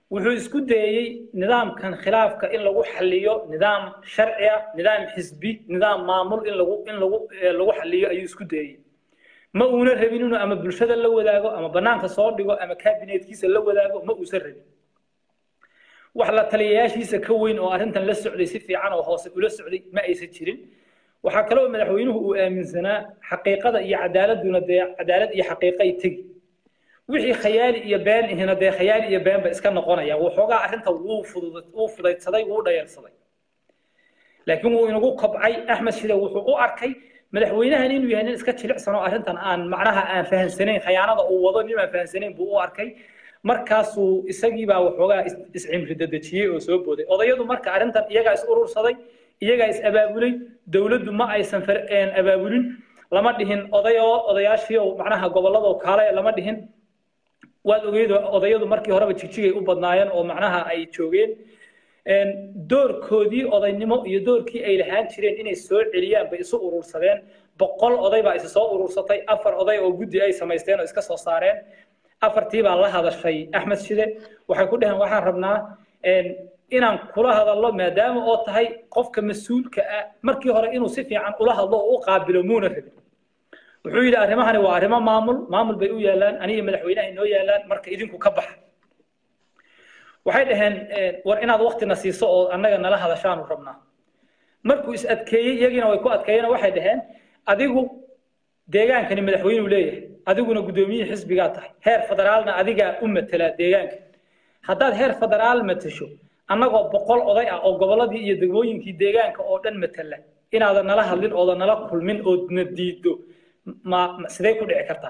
wuxuu isku dayey nidaamkan khilaafka in lagu xaliyo nidaam sharci ah nidaam xisbi nidaam maamul in lagu in lagu lagu xaliyo ayuu isku dayey ma uuna rabin inuu ama bulshada la wadaago ama banaanka soo dhigo ama kabinetkiisa la wadaago ma uusan rabin wax la taliyayaashiisa ka weyn oo arrintan la socday si fiican oo hoose ula socday ma aysan jirin waxaa kaloo madaxweynuhu uu aaminsanaa xaqiiqada iyo cadaaladuna dee cadaalad iyo xaqiiqo ay tegi wixii khayaali iyo been ihina dee khayaali iyo beenba iska noqonaya waxoogaa arrinta wuu fudud wuu fudaydsaday wuu dhayarsaday laakiin wuu inagu kobcay axmed shide wuxuu u arkay madaxweynahan inuu yahay nin iska jilicsan oo arrintan aan macnaha aan fahansanayn khayaanada uu wado nin aan fahansanayn buu u arkay markaasuu isagiibaa waxoogaa iscimri dadejiyey oo soo booday odayadu marka arrintan iyagaa is urursaday iyagaa is abaabulay dowladdu ma aysan abaabulin lama dhihin odayo odayaashii oo macnaha gobolladoo kaale lama dhihin waad ogeyd odayadu markii horeba jigjigay u badnaayeen oo macnaha ay joogeen doorkoodii odaynimo iyo doorkii ay lahaan jireen inay soo celiyaan bay isu urursadeen boqol oday baa isa soo urursatay afar oday oo guddi ay samaysteen oo iska soo saareen afartii baa la hadashay axmed shide waxay ku dhaheen waxaan rabnaa inaan kula hadallo maadaama oo tahay qofka mas-uulka ah markii hore inuu si fiican ula hadlo oo u qaabilo muuna rabin wuxuu yidhi arrimahani waa arrimo maamul maamul bay u yaalaan aniga madaxweynaha inoo yaalaan marka idinku ka baxa waxay dhaheen war inaad waktina siiso oo annaga nala hadashaanu rabnaa markuu is adkeeyey iyagiina way ku adkeeyeen waxay dhaheen adigu deegaankani madaxweynuu leeyahay adiguna guddoomiyihii xisbigaa tahay heer federaalna adigaa u matela deegaanka haddaad heer federaal matasho annagoo boqol oday ah oo gobolladii iyo degmooyinkii deegaanka oo dhan matala inaadan nala hadlin oodan nala kulmin oodna diiddo ma sidee ku dhici kartaa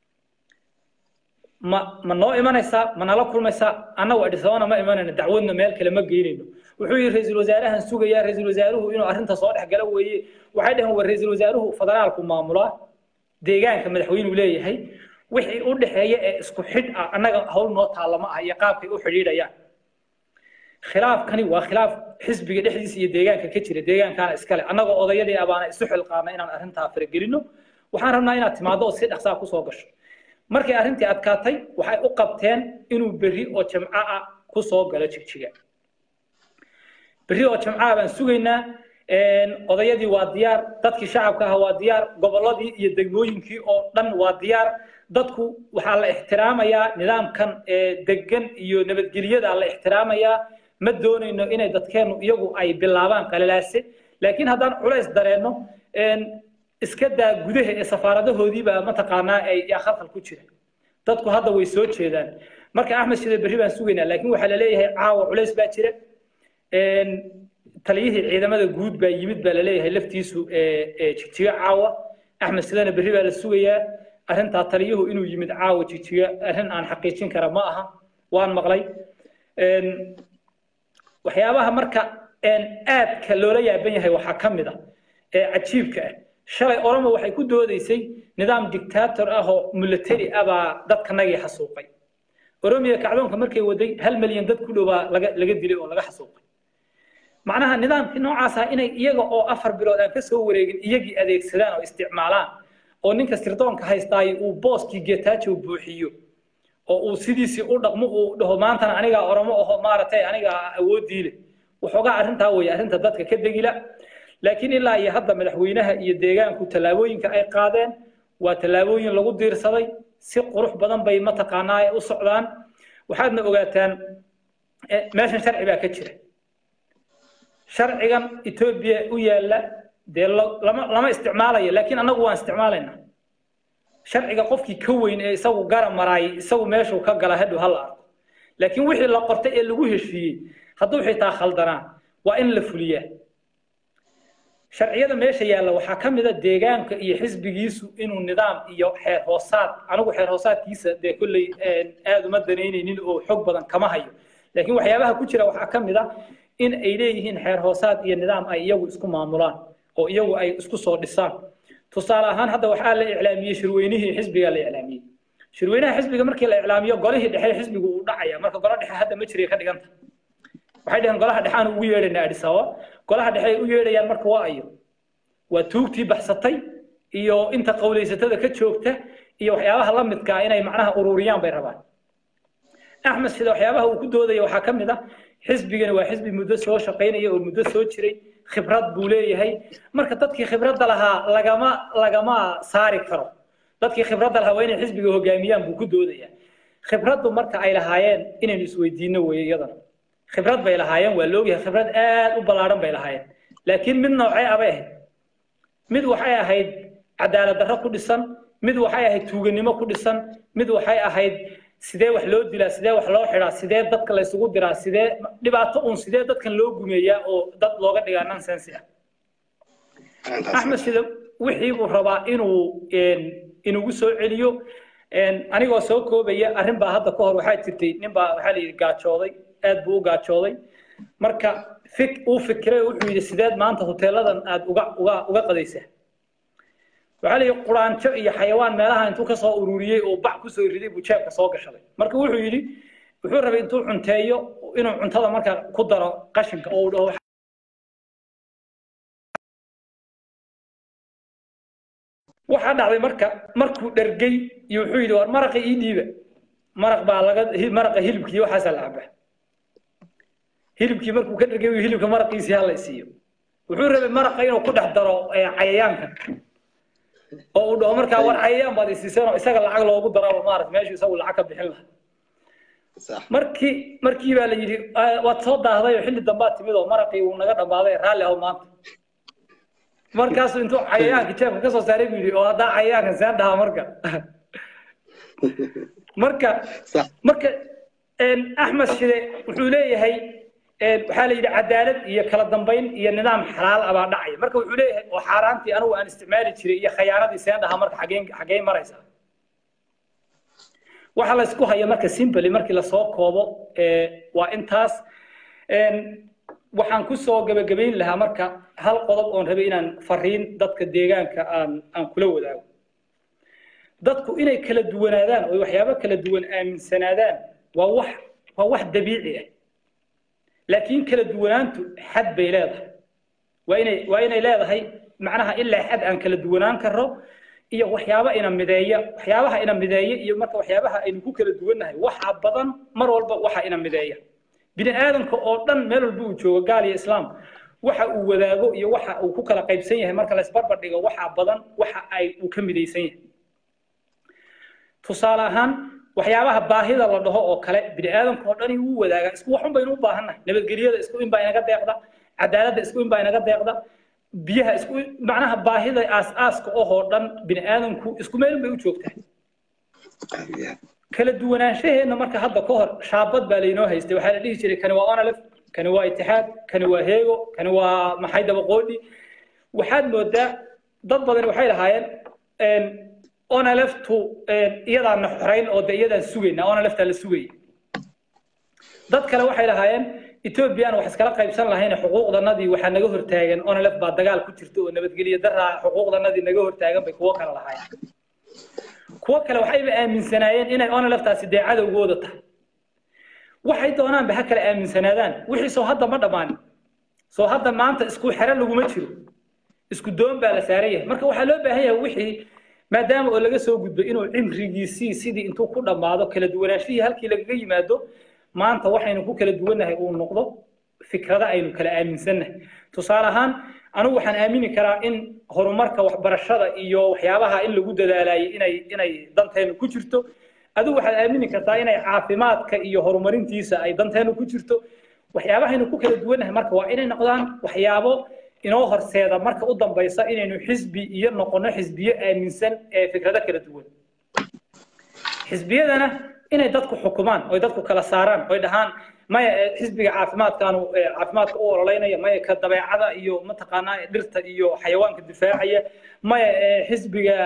ma ma noo imanaysaa ma nala kulmaysaa annagu adhisabana ma imanayno dacwadna meel kale ma geynayno wuxuu yidhi ra-iisul wasaarahan sugayaa ra-iisul wasaaruhu inuu arrinta soo dhex gala weeye waxay dhaheen war ra-iisul wasaaruhu federaalku maamulaa deegaanka madaxweynuu leeyahay wixii u dhexeeya ee isku xidh ah annaga hawl noo taallama ah iyo qaabkay u xidhiidhayaan khilaafkani waa khilaaf xisbiga dhexdiisa iyo deegaanka ka jira deegaankaana iskale annagoo odayadii abaana isu xilqaana inaan arrintaa faragelino waxaan rabnaa inaad timaado oo si dhaqsaa kusoo gasho markay arrintii adkaatay waxay u qabteen inuu berri oo jamco ah ku soo galo jigjiga berri oo jamco ah baan sugaynaa odayadii waa diyaar dadkii shacabka ahaa waa diyaar gobolladii iyo degmooyinkii oo dhan waa diyaar dadku waxaa la ixtiraamayaa nidaamkan degan iyo nabadgelyada la ixtiraamayaa ma doonayno inay dadkeennu iyagu ay bilaabaan qalalaase laakiin haddaan culays dareenno iska daa gudaha ee safaaradahoodiibaa mataqaanaa ay yaa khalkhal ku jira dadku hadda way soo jeedaan marka axmed shide berri baan sugaynaa laakiin waxaa la leeyahay caawa culays baa jira taliyihii ciidamada guud baa yimid baa la leeyahay laftiisu jigjiga caawa axmed shidena berri baa la sugayaa arrintaa taliyuhu inuu yimid caawa jigjiga arrin aan xaqiijin kara ma aha waan maqlay waxyaabaha marka aadka loola yaaban yahay waxaa ka mid a ee cajiibka ah shalay oromo waxay ku doodaysay nidaam dictator ah oo military ah baa dadkanagii xasuuqay oromiya kacdoonka markay waday hal milyan dad ku dhowaa laga laga dilay oo laga xasuuqay macnaha nidaamkii noocaas ah inay iyaga oo afar bilood aan ka soo wareegin iyagii adeegsadaan oo isticmaalaan oo ninka sirdoonka haystaay uu booskii getaajo buuxiyo oo uu sidiisii u dhaqmo uu dhaho maantana anigaa oromo aho maaragtay anigaa awoodii leh waxoogaa arrintaa weeye arrinta dadka ka degila laakiin ilaa iyo hadda madaxweynaha iyo deegaanku tallaabooyinka ay qaadeen waa tallaabooyin lagu diirsaday si qurux badan bay mataqaanaa u socdaan waxaadna ogaataan meeshan sharci baa ka jira sharcigan etoobiya u yaalla dee lama lama isticmaalayo laakiin annagu waan isticmaalaynaa sharciga qofkii ka weyn ee isagu gara maraayay isagu meeshuu ka gala hadhow hala arko laakiin wixii la qortay ee lagu heshiiyey hadduu xitaa khaldanaa waa in la fuliyaa sharciyada meesha yaalla waxaa ka mid a deegaanka iyo xisbigiisu inuu nidaam iyo xeer hoosaad anigu xeer hoosaadkiisa dee kolley aad uma danaynaynin oo xog badan kama hayo laakiin waxyaabaha ku jira waxaa ka mid a in ay leeyihiin xeer hoosaad iyo nidaam ay iyagu isku maamulaan oo iyagu ay isku soo dhisaan tusaale ahaan hadda waxaa la iclaamiyey shirweynihii xisbiga la iclaamiyey shirweynaha xisbiga markii la iclaamiyo golihii dhexe xisbigu uu dhacaya marka golo dhexe hadda ma jiray ka dhiganta waxay dhaheen golaha dhexe aan ugu yeedhaynaa adis ababa golaha dhexe ay u yeedhayaan marka waa ayo waa tuugtii baxsatay iyo inta qawlaysatada ka joogta iyo waxyaabaha la midka inay macnaha ururiyaan bay rabaan axmed sida waxyaabaha uu ku doodaya waxaa ka mid ah xisbigani waa xisbi muddo soo shaqaynaya oo muddo soo jiray khibrad buu leeyahay marka dadkii khibradda lahaa lagama lagama saari karo dadkii khibradda lahaa waa inay xisbiga hogaamiyaan buu ku doodaya khibraddu marka ay lahaayeen inaynu isweydiino weeye iyadana khibrad bay lahaayeen waa loogyahay khibrad aad u ballaaran bay lahaayeen laakiin mid noocee abay ahayd mid waxay ahayd cadaalad darro ku dhisan mid waxay ahayd tuuganimo ku dhisan mid waxay ahayd sidee wax loo dilaa sidee wax loo xidhaa sidee dadka la isugu diraa sidee dhibaato uun sidee dadkan loo gumeeyaa oo dad looga dhigaa nonsense ah axmed sida wixii buu rabaa inuu inugu soo celiyo anigoo soo koobaya arrin baa hadda ka hor waxaa jirtay nin baa waxaa la yidhi gaajooday aad buu u gaajooday marka fik uu fikiray oo wuxuu yidhi sideed maanta hoteeladan aad uga uga uga qadaysaa waxaa la yidhi quraanjo iyo xayawaan meelaha intuu kasoo ururiyey oo bac kusoo riday buu jeebka soo gashaday marka wuxuu yidhi wuxuu rabay intuu cunteeyo inuu cuntada marka ku daro qashinka oo uu dhaho waxaa dhacday marka markuu dhergay iyo wuxuu yidhi war maraqa ii dhiiba maraq baa laga maraqa hilibkii waxaasaa la cabaa hilibkii markuu ka dhergay hilibka maraqiisii hala isiiyo wuxuu rabay maraqa inuu ku dhex daro cayayaanka oo uu dhaho markaa war cayayaan baad isiiseen oo isaga lacag loogu daraba maarata meeshu isagu lacag ka bixin lahaa markii markii baa la yidhi waad soo daahday oo xilli dambaad timid oo maraqii uu naga dhammaaday raalli aho maanta markaasuu intuu cayayaanka jeebka kasoo saaray buu yidhi oo haddaa cayayaankan seen dhahaa marka marka marka axmed shide wuxuu leeyahay waxaa la yidhi cadaalad iyo kala dambayn iyo nidaam xalaal ah baa dhacaya marka wuxuu leeyahay oo xaaraantii anigu aan isticmaali jiray iyo khayaanadii seen dhahaa marka xageen xageen maraysaa waxa la isku haya marka simply markii lasoo koobo waa intaas waxaan ku soo gabagabayn lahaa marka hal qodob oon rabay inaan fariin dadka deegaanka aan aan kula wadaago dadku inay kala duwanaadaan oo waxyaabo kala duwan aaminsanaadaan waa wax waa wax dabiici ah laakiin kala duwanaantu xad bay leedahay waa inay waa inay leedahay macnaha ilaa xad aan kala duwanaan karro iyo waxyaaba ina mideeya waxyaabaha ina mideeya iyo marka waxyaabaha aynu ku kala duwannahay waxa badan mar walba waxa ina mideeya bini aadamka oo dhan meel walba uu joogo gaal iyo islaam waxa uu wadaago iyo waxa uu ku kala qaybsan yahay marka la isbarbar dhigo waxa badan waxa ay uu ka midaysan yahay tusaale ahaan waxyaabaha baahida la dhaho oo kale bini aadamka oo dhani wuu wadaagaa isku waxun baynu u baahannahay nabadgelyada isku in baa inaga deeqda cadaaladda isku in baa inaga deeqda biyaha isku macnaha baahida aas-aaska ohoo dhan bini aadamku isku meel bay u joogtaa kala duwanaanshaheena marka hadda ka hor shaabad baa laynoo haystay waxaa la dhihi jiray kani waa onalef kani waa itixaad kani waa heego kani waa maxay dabaqoodhi waxaad moodaa dad badan waxay lahaayeen onaleftu iyadaana xorayn oo de iyadaan sugayna onaleftaa la sugaya dad kale waxay lahaayeen ethoobiyan wax iskala qaybsan lahayna xuquuqdanadii waxaa naga hortaagan onalef baa dagaal ku jirta oo nabadgelyo daraa xuquuqdanadii naga hortaagan bay kuwo kale lahaayeen kuwo kale waxayba aaminsanaayeen inay onaleftaasi dee cadowgooda tahay waxay doonaanba ha kale aaminsanaadaan wixii soo hadda ma dhammaanin soo hadda maanta isku xero laguma jiro isku doon baa la saaran yahay marka waxaa loo baahan yahay wixii maadaama oo laga soo gudbay inuu cimrigiisii sidii intuu ku dhammaado kala duwanaanshihii halkii lagaga yimaado maanta waxaynu ku kala duwannahay uu noqdo fikrada aynu kala aaminsannahay tusaale ahaan anigu waxaan aamini karaa in horumarka waxbarashada iyo waxyaabaha in lagu dadaalayay inay inay danteenu ku jirto adigu waxaad aamini kartaa inay caafimaadka iyo horumarintiisa ay danteenu ku jirto waxyaabahaynu ku kala duwannahay marka waa inay noqdaan waxyaabo inoo horseeda marka u dambaysa inaynu xisbi iyo noqono xisbiyo aaminsan ee fikrado kala duwan xisbiyadana inay dadku xukumaan oy dadku kala saaraan oy dhahaan maya xisbiga caafimaadkaanu caafimaadka u ololeynaya maya ka dabeecada iyo mataqaanaa dhirta iyo xayawaanka difaacaya maya xisbiga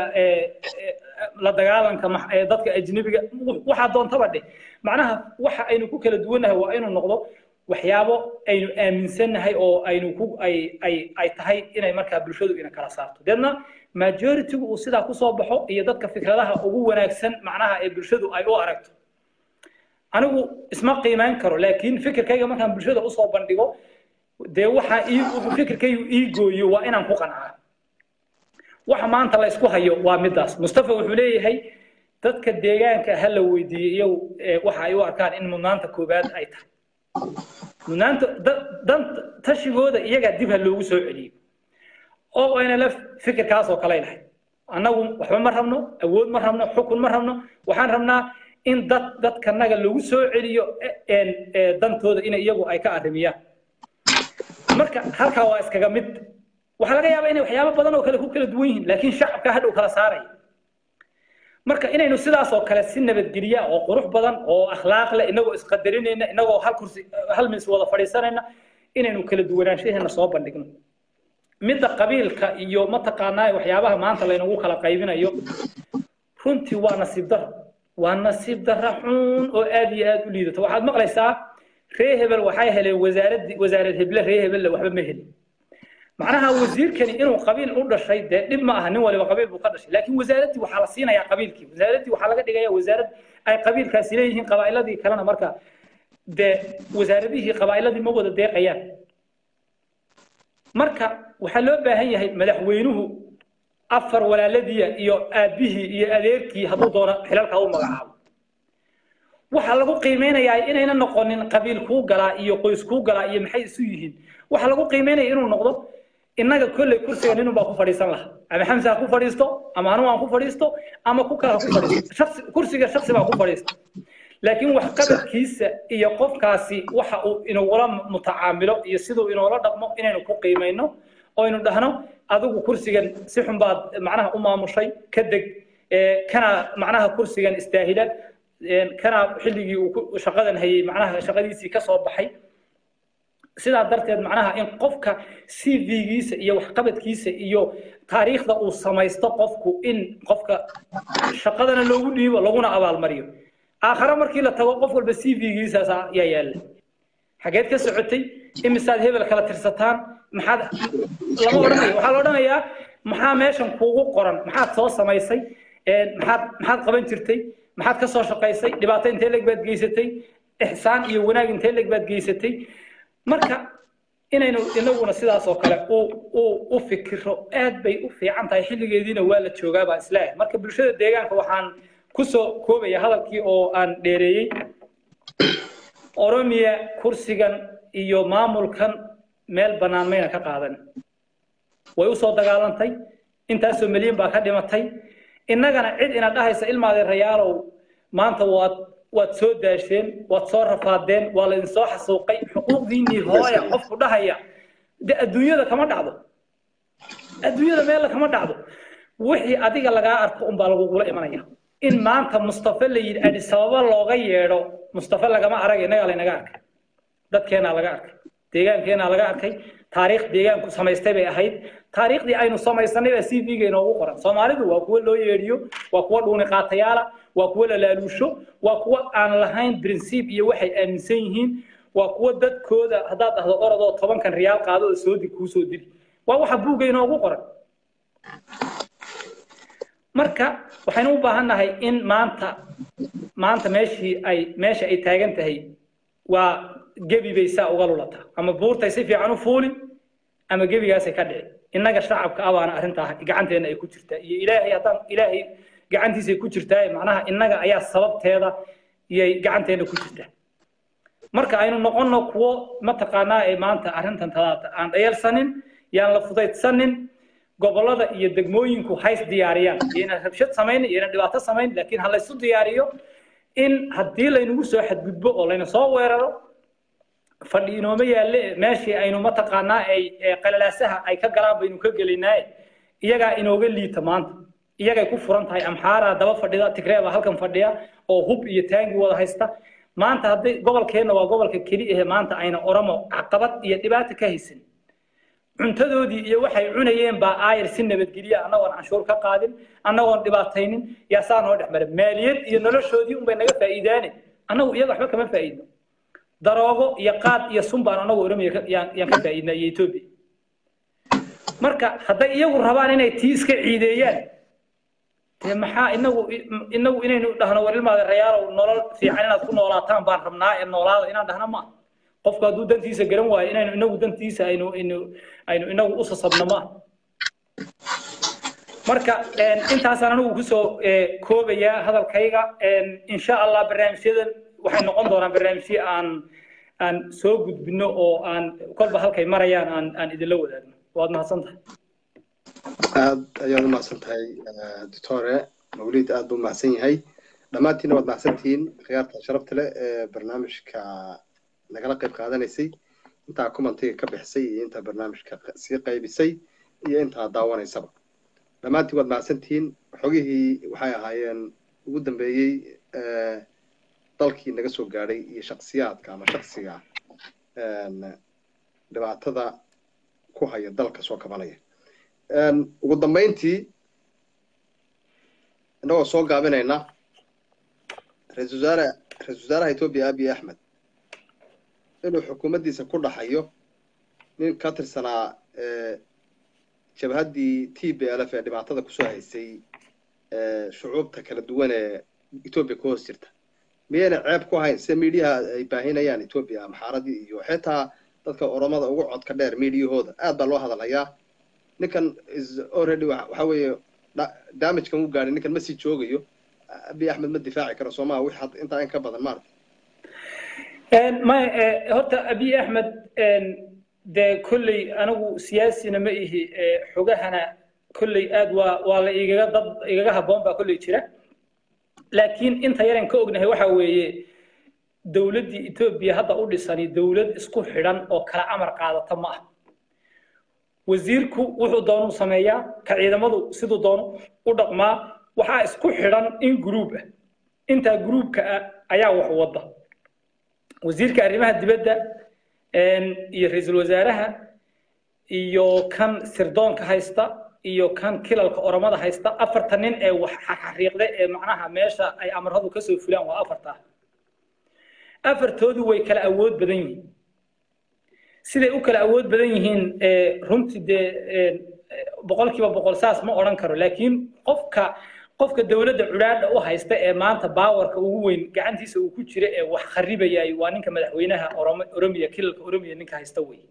la dagaalanka dadka ajnebiga waxaa doontaba dheh macnaha waxa aynu ku kala duwannahay waa inuu noqdo waxyaabo aynu aaminsannahay oo aynu ku ay ay ay tahay inay markaa bulshadu ina kala saarto deedna majority-gu uu sidaa kusoo baxo iyo dadka fikradaha ugu wanaagsan macnaha ee bulshadu ay u aragto anigu isma qiimeyn karo laakiin fikirkayga markaan bulshada usoo bandhigo dee waxaa ii fikirkaygu ii gooyo waa inaan ku qancaa waxa maanta la isku hayo waa midaas mustafa wuxuu leeyahay dadka deegaanka ha la weydiiyo iyagu waxa ay u arkaan in mudnaanta koowaad ay tahay mudnaanta dan tashigooda iyagaa dib ha loogu soo celiyo oo ayna la fikirkaas oo kale lahayd annagu waxba ma rabno awood ma rabno xukun ma rabno waxaan rabnaa in dad dadkanaga lagu soo celiyo dantooda in iyagu ay ka arrimiyaan marka halkaa waa iskaga mid waxaa laga yaabaa inay waxyaabo badan oo kale ku kala duwan yihiin laakiin shacabka hadhow kala saaraya marka inaynu sidaas oo kale si nabadgelya oo qurux badan oo akhlaaq leh inagoo isqadarinayna inagoo hal kursi hal mis wada fadhiisanayna inaynu kala duwanaanshaheena soo bandhigno midda qabiilka iyo mataqaanaa waxyaabaha maanta laynagu kala qaybinayo runtii waa nasiib daro waa nasiib dara xun oo aad iyo aad u liidato waxaad maqlaysaa ree hebel waxay heleen wasaaradii wasaarad heble ree hebelle waxba ma helin macnaha wasiirkani inuu qabiil u dhashay dee dhib ma aha nin waliba qabiil buu ka dhashay laakiin wasaaraddii waxaa la siinayaa qabiilkii wasaaraddii waxaa laga dhigayaa wasaarad ay qabiilkaasi leeyihiin qabaa'iladii kalena marka dee wasaaradihii qabaa'iladii ma wada deeqayaan marka waxaa loo baahan yahay madaxweynuhu afar walaaladiya iyo aabbihii iyo adeerkii hadduu doono xilalka u magacaabo waxaa lagu qiimeynayaa inayna noqonin qabiil kuu galaa iyo qoys kuu galaa iyo maxay isu yihiin waxaa lagu qiimeynaya inuu noqdo innaga kolley kursiga ninun baa ku fadhiisan laha ama xamsa ha ku fadhiisto ama anu aan ku fadhiisto ama ku kale ha ku fadhiisto shaksi kursiga shaksi baa ku fadhiista laakiin waxqabadkiisa iyo qofkaasi waxa uu inugula mutacaamilo iyo siduu inoola dhaqmo inaynu ku qiimayno oo aynu dhahno adigu kursigan si xun baad macnaha u maamushay ka deg kana macnaha kursigan istaahila kana xilligii uu shaqadan hayay macnaha shaqadiisii ka soo baxay sidaa darteed macnaha in qofka cv-giisa iyo waxqabadkiisa iyo taariikhda uu samaysto qofku in qofka shaqadana loogu dhiibo laguna abaalmariyo aakhare markii la tago qof walba cv-giisaas yaa yaalla xageed ka socotay imisaad hebel kala tirsataan maxaad lama odhanayo waxaa la odhanayaa maxaa meeshan kuugu qoran maxaad soo samaysay maxaad maxaad qaban jirtay maxaad ka soo shaqaysay dhibaato intee leg baad geysatay ixsaan iyo wanaag intee leg baad geysatay marka inaynu inaguna sidaas oo kale u fikiro aad bay u fiican tahay xilligeediina waa la joogaa baan isleeyahay marka bulshada deegaanka waxaan kusoo koobaya hadalkii oo aan dheereeyey oromiya kursigan iyo maamulkan meel bannaan mayna ka qaadan way usoo dagaalantay intaasoo milyan baa ka dhimatay innagana cid ina dhahaysa ilmaadeerayaalow maanta waad waad soo daasheen waad soo rafaadeen waa laydin soo xasuuqay xuquuqdiinnii hooya qofku dhahaya de adduunyada kama dhacdo adduunyada meella kama dhacdo wixii adiga lagaa arko unbaa lagugula imanaya in maanta mustafa la yidhi adisababa looga yeedho mustafa lagama arag innagaa laynaga arkay dadkeenaa laga arkay deegaankeenaa laga arkay taariikh deegaanku samaystay bay ahayd taariikhdii aynu samaysanay baa c v-ga inoogu qoran soomaalidu waa kuwo loo yeedhiyo waa kuwo dhuuni qaatayaala waa kuwo la laaluusho waa kuwo aan lahayn princiib iyo waxay aaminsan yihiin waa kuwo dadkooda haddaad dhahdo orodoo tobankan riyaal qaado oo soodi kuu soo dili waa waxa buugga inoogu qoran marka waxaynu u baahannahay in maanta maanta meeshii ay meesha ay taagan tahay waa gebi bay saa uga lulataa ama buurtay si fiican u fuuli ama gebigaasay ka dhici innaga shacabka abaana arrintaa gacanteenna ay ku jirtaa iyo ilaahay haddaan ilaahay gacantiisay ku jirtaa macnaha innaga ayaa sababteeda iyay gacanteenna ku jirtaa marka aynu noqonno kuwo mataqaanaa ee maanta arrintan talaata aan dhayalsanin yaan la fudaydsanin gobollada iyo degmooyinku hays diyaariyaan iyona rabshad samayn iyona dhibaato samayn laakiin ha laysu diyaariyo in haddii laynagu soo xadgudbo oo layna soo weeraro fadhi inooma yaalle meeshii aynu mataqaanaa ay qalalaasaha ay ka galaan baynu ka gelinaaye iyagaa inooga liita maanta iyagay ku furan tahay amxaaraa daba fadhida tigreeba halkan fadhiya oo hub iyo taangi wada haysta maanta hadday gobolkeenna waa gobolka keli ahe maanta ayna oromo caqabad iyo dhibaato ka haysan cuntadoodii iyo waxay cunayeen baa aayar si nabadgelya annagoon canshuur ka qaadin annagoon dhibaataynin yaa saa noo dhex maray maaliyad iyo noloshoodii unbay naga faa'iidaane annagu iyaga waxba kama faa'iidno daroogo iyo qaad iyo sun baan annagu oromiya yaan ka faa'iidnaa iyo etoobiya marka hadday iyagu rabaan inay tii iska ciideeyaan dee maxaa inagu inagu inaynu dhahno war ilmaada rayaalow nolol fiican inaad ku noolaataan baan rabnaa ee noolaada inaan dhahno ma qofku hadduu dantiisa garan waayo inaynu inagu dantiisa aynu aynu aynu inagu u sasabno ma marka intaasaan anigu kusoo koobayaa hadalkayga insha allah barnaamijyadan waxay noqon doonaan barnaamijyo aan aan soo gudbino oo aan kolba halkay marayaan aan aan idinla wadaagno waad mahadsan tahay aad ayaad u mahadsan tahay doctore mawlid aad buu mahadsan yahay dhammaantiinna waad mahadsantihiin khiyaarta sharafta leh ee barnaamijka nagala qayb qaadanaysay intaa commentiga ka bixisay iyo intaa barnaamijka sii qaybisay iyo intaa daawanaysaba dhammaantiin waad mahadsantihiin xogihii waxay ahaayeen ugu dambeeyey dalkii naga soo gaadhay iyo shaksiyaadka ama shaksiga dhibaatada ku haya dalka soo kabanaya ugu dambayntii innagoo soo gaabinayna ra-isul wasaare ra-isul wasaaraha etoobiya abiy axmed inuu xukuumaddiisa ku dhaxayo nin ka tirsanaa jabhaddii t b l f ee dhibaatada kusoo haysay shucuubta kala duwan ee etoobiya ku hoos jirta miyayna ceeb ku ahayn sida miidiyaha ay baahinayaan etoobiya amxaaradii iyo xitaa dadka oromada ugu codka dheer miidiyahooda aad baa loo hadalhayaa ninkan is already waxa weeye damagekan u gaadhay ninkan ma sii joogayo abiy axmed ma difaaci karo soomaha wix intaa in ka badan maarata may horta abiy axmed dee kolley anigu siyaasina ma ihi xogahana kolley aad waa waa la igaga dad igaga habboon baa kolley jira laakiin inta yaran ka ognahay waxa weeye dowladdii etoobiya hadda u dhisani dowlad isku xidhan oo kala amar qaadata ma ah wasiirku wuxuu doonuu sameeyaa ka ciidamadu siduu doono u dhaqmaa waxaa isku xidhan in gruub ah intaa gruubka ah ayaa wax wadda wasiirka arrimaha dibadda iyo ra-iisul wasaaraha iyo kan sirdoonka haysta iyo kan kilalka oromada haysta afarta nin ee wax xariiqda ee macnaha meesha ay amaradu kasoo fulaan waa afarta afartoodu way kala awood badan yihiin siday u kala awood badan yihiin runtii dee boqolkiiba boqol saas ma odhan karo laakiin qofka qofka dowladda cudhaadha u haysta ee maanta baawarka ugu weyn gacantiisa uu ku jira ee wax kharibayay waa ninka madaxweynaha oromiya kilalka oromiya ninka haysta wey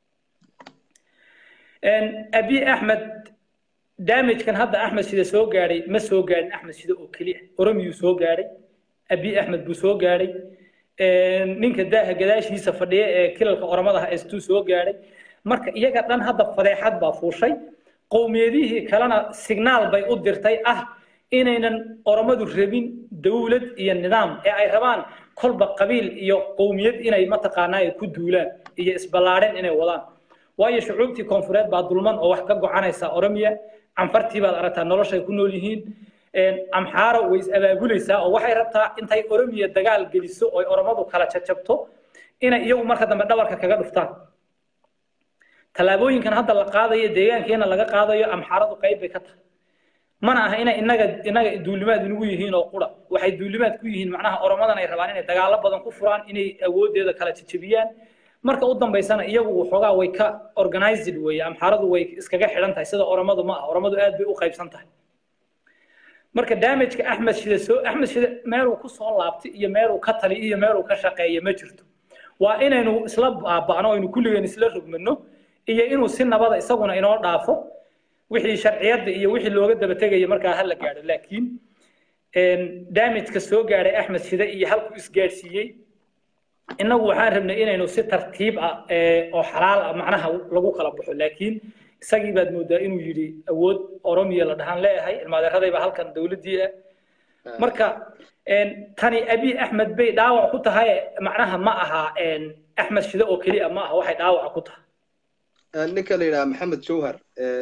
abiy axmed damagekan hadda axmed sida soo gaadhay ma soo gaadhin axmed sida oo keliya oromiyuu soo gaadhay abiy axmed buu soo gaadhay ninka daaha gadaashiisa fadhiya ee kilalka oromada haystuu soo gaadhay marka iyaga dhan hadda fadeexad baa fuushay qowmiyadihii kalena signaal bay u dirtay ah inaynan oromadu rabin dawlad iyo nidaam ee ay rabaan kolba qabiil iyo qowmiyad inay mataqaanaa ay ku duulaan iyo isballaadhen inay wadaan waayo shucuubtii koonfureed baa dulman oo wax ka gocanaysa oromiya canfartii baad aragtaa noloshay ku nool yihiin amxaaro way is abaabulaysaa oo waxay rabtaa intay oromiya dagaal geliso oo oromadu kala jajabto inay iyagu marka dambe dhabarka kaga dhuftaan tallaabooyinkan hadda la qaadayo deegaankeena laga qaadayo amxaaradu qayb bay ka tahay mana aha inay inaga inaga duulimaad inugu yihiin oo qura waxay duulimaad ku yihiin macnaha oromadan ay rabaan inay dagaalo badan ku furaan inay awooddeeda kala jajabiyaan marka u dambaysana iyagu waxoogaa way ka organized weeye amxaaradu way iskaga xidhan tahay sida oromadu ma aha oromadu aad bay u qaybsan tahay marka damageka axmed shide soo axmed shide meeluu ku soo laabtay iyo meeluu ka tali iyo meeluu ka shaqeeya ma jirto waa inaynu isla baaba'no aynu kulligeen isla rogmano iyo inuu si nabada isaguna inoo dhaafo wixii sharciyadda iyo wixii looga daba tegaya markaa ha la gaadho laakiin damageka soo gaadhay axmed shide iyo halkuu isgaadhsiiyey innagu waxaan rabnay inaynu si tartiib ah oo xalaal ah macnaha lagu kala baxo laakiin isagii baad moodaa inuu yidhi awood oromiya la dhahaan leeyahay ilmaadeeradayba halkan dowladdii ah marka tani abiy axmed bay dhaawac ku tahay macnaha ma aha axmed shide oo keliya ma aha waxay dhaawac ku tahay ninka la yidhaha maxamed jawhar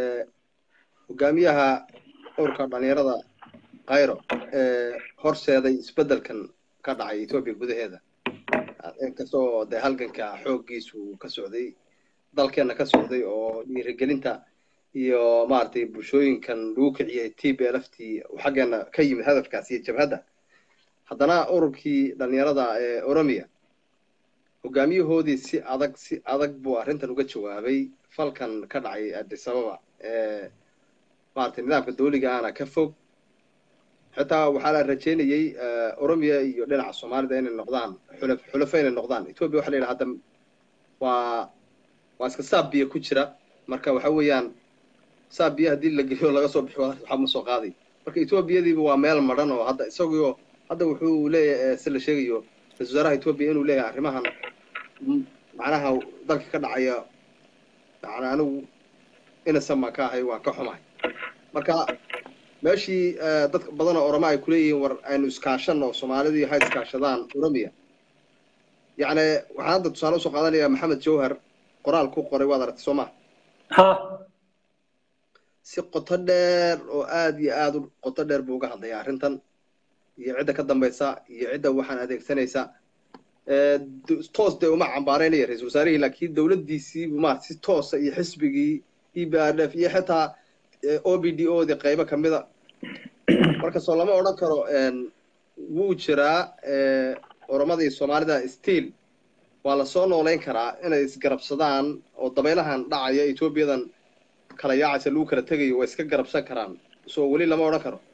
hogaamiyaha urka dhalinyarada kayro horseeday isbeddelkan ka dhacay etoobiya gudaheeda inkastoo dee halganka xooggiisu ka socday dalkeena ka socday oo dhiirigelinta iyo maaragtay bulshooyinkan lagu kiciyay t b l f t xaggeena ka yimid hadafkaas iyo jabhadda haddana ururkii dhalinyarada ee oromiya hogaamiyahoodii si adag si adag buu arrintan uga jawaabay falkan ka dhacay addis ababa ee maaragtay nidaamka dawliga ahna ka fog xitaa waxaa la rajeynayey oromiya iyo dhinaca soomaalida inay noqdaan xulaf xulafo inay noqdaan etoobiya waxa la yidhaha hadda waa waa iska saab biyo ku jira marka waxa weeyaan saa biyo haddii la geliyo laga soo bixi waxba ma soo qaaday marka etoobiyadiiba waa meel madhan oo hadda isagoo hadda wuxuu leeyahay si la sheegayo ra-isul wasaaraha etoobiya inuu leeyahay arrimahan macnaha dalka ka dhacaya yani anigu inasan baan ka ahay waan ka xumahay marka meeshii dad badan oo oroma ay kuleeyihiin war aynu iskaashanno soomaalidii ha iskaashadaan oromiya yacni waxaan hadda tusaale usoo qaadanayaa maxamed jawhar qoraal ku qoray waad aragtay soo maha ha si qoto dheer oo aada iyo aada u qoto dheer buu uga hadlayaa arrintan iyo cidda ka dambaysa iyo cidda waxaan adeegsanaysa toos dee uma cambaaraynaya ra-isul wasaarihii laakiin dowladdiisii ma si toosa iyo xisbigii e b r f iyo xitaa o b d o di qaybo kamida markastoo lama odhan karo wuu jiraa oromadii soomaalida stiil waa lasoo noolayn karaa inay isgarabsadaan oo dabaylahan dhacaya etoobiyadan kala yaacaysa lagu kala tegayo way iska garabsan karaan soo weli lama odhan karo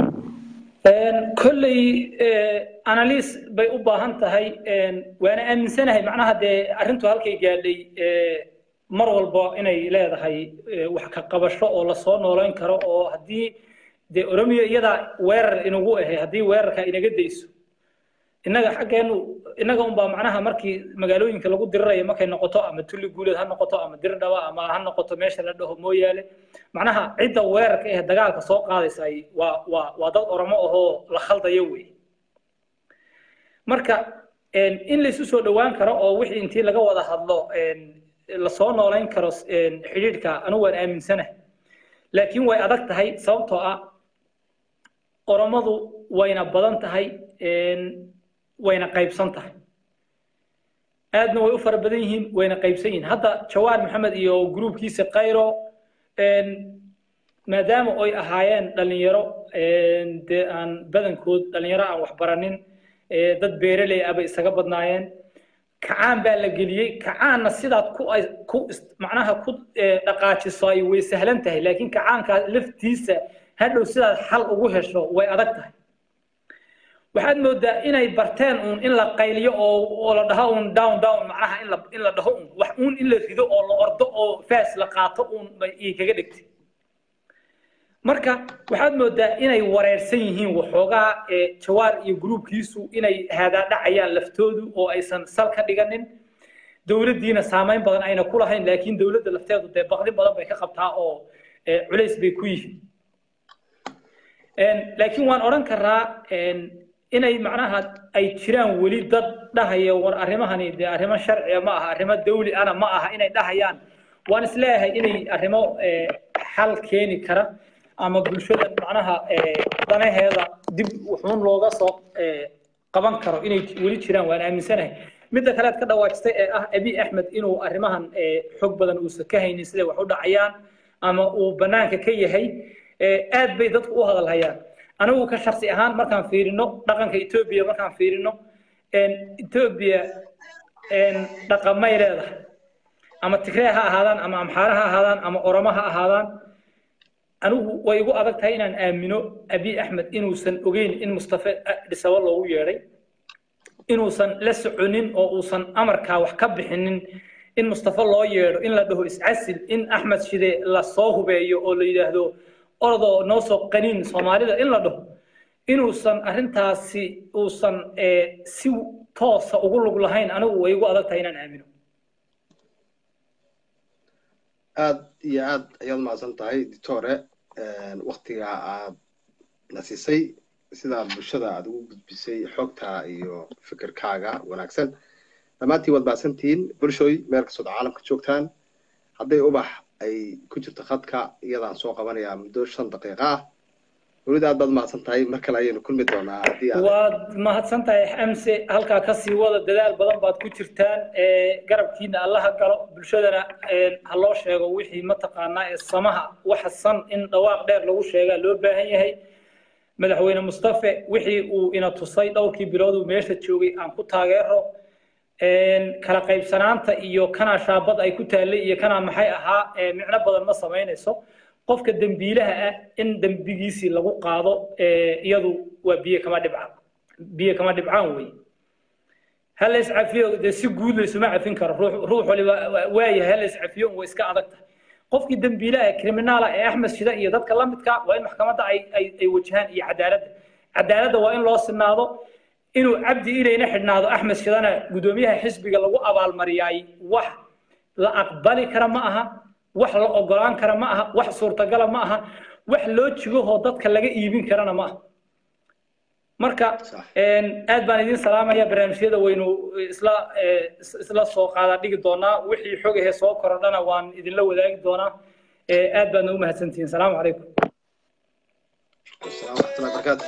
kolley analyse bay u baahan tahay waana aaminsanahay macnaha dee arrintu halkay gaadhay mar walba inay leedahay wax ka qabasho oo lasoo noolayn karo oo haddii dee oromiya iyada weerar inagu ahay haddii weerarka inaga dayso innaga xaggeenu innaga unbaa macnaha markii magaalooyinka lagu dirirayo markay noqoto ama tulli guuleed ha noqoto ama dirdhaba ama ha noqoto meesha la dhaho mooyaale macnaha cidda weerarka ee dagaalka soo qaadaysa waa waa waa dad oromo ahoo la khaldayo wey marka in laysu soo dhowaan karo oo wixii intii laga wada hadlo lasoo noolayn karo xidhiidhka anigu waan aaminsanahay laakiin way adag tahay sababtoo ah oromadu wayna badan tahay wayna qaybsan tahay aadna way u fara badan yihiin wayna qaybsan yihiin hadda jawaan maxamed iyo gruubkiisa kayro maadaama oy ahaayeen dhalinyaro dee aan badankood dhalinyaro aan waxbaranin dad beeraley ah bay isaga badnaayeen kacaan baa la geliyey kacaanna sidaad ku ku macnaha ku dhaqaajiso ay way sahlan tahay laakiin kacaankaa laftiisa hadhow sidaad xal ugu hesho way adag tahay waxaad moodaa inay barteen uun in la qayliyo oo oo la dhaho uun down down macnaha in la in la dhaho uun wax uun in la rido oo la ordo oo faas la qaato uun bay ii kaga dhigtay marka waxaad moodaa inay wareersan yihiin waxoogaa jawaar iyo gruubkiisu inay haadaadhacayaan laftoodu oo aysan sal ka dhiganin dowladdiina saamayn badan ayna ku lahayn laakiin dowladda lafteedu dee baqdin badan bay ka qabtaa oo culays bay ku yihiin laakiin waan odhan karaa inay macnaha ay jiraan weli dad dhahaya war arrimahani dee arrimo sharciya ma aha arrimo dawli ana ma aha inay dhahayaan waan isleeyahay inay arrimo xal keeni kara ama bulshada macnaha danaheeda dib wuxuun looga soo qaban karo inay weli jiraan waan aaminsanahay midda kale aad ka dhawaajistay ee ah abi axmed inuu arrimahan xog badan uusan ka haynin siday wax u dhacayaan ama uu bannaanka ka yahay aad bay dadku u hadalhayaan anigu ka shaksi ahaan markaan fiirino dhaqanka etoobiya markaan fiirino etoobiya dhaqamay leedahay ama tigree ha ahaadaan ama amxaare ha ahaadaan ama oromo ha ahaadaan anigu way igu adag tahay inaan aamino abi axmed inuusan ogeyn in mustafe dhisabo loogu yeedhay inuusan la soconin oo uusan amarkaa wax ka bixinin in mustafe loo yeedho in la dhaho iscasil in axmed shide lasoo hubeeyo oo la yidhaahdo orodoo noo soo qaniin soomaalida in la dhaho inuusan arrintaasi uusan si toosa ugu lug lahayn anigu way igu adag tahay inaan aamino aad iyo aad ayaad mahadsan tahay ditore waktiga aad na siisay sidaad bulshada aad ugu gudbisay xogta iyo fikirkaaga wanaagsan dhammaantiin waad mahadsantihiin bulshooy meel kastood caalamka joogtaan hadday ubax ay ku jirto khadka iyadaan soo qabanayaa muddo shan daqiiqa ah weliba aad baad mahadsan tahay mar kale ayaynu kulmi doonaa haddii waad mahadsan tahay xamse halkaa kasii wada dadaal badan baad ku jirtaan garabkiina allaha galo bulshadana ha loo sheego wixii mataqaanaa ee samaha waxa san in dhawaaq dheer lagu sheegaa loo baahan yahay madaxweyne mustafe wixii uu ina tusay dhowrkii bilood uu meesha joogay aan ku taageero kala qaybsanaanta iyo kanaa shaabad ay ku taallay iyo kanaa maxay ahaa micno badan ma samaynayso qofka dembiilaha ah in dembigiisii lagu qaado iyadu waa biyo kama dhibcaan biyo kama dhibcaan wey ha la iscafiyo dee si guud laysuma cafin karo ruux ruux waliba waayahay ha la iscafiyo way iska adag tahay qofkii dembiilaha ee kriminaala ee axmed shida iyo dadka la midka waa in maxkamadda ay ay ay wajahaan iyo cadaaladda cadaaladda waa in loo sinaado inuu cabdi ilayna xidhnaado axmed shidana guddoomiyaha xisbiga lagu abaalmariyaay wax la aqbali kara ma aha wax la ogolaan kara ma aha wax suurtagala ma aha wax loo jigahoo dadka laga iibin karana ma aha marka aad baan idin salaamaya barnaamijyada waynu isla isla soo qaada dhigi doonaa wixii xog ahee soo korodhana waan idinla wadaagi doonaa aad baadna u mahadsantihiin salaamu calaykum السلام ورحمة الله وبركاته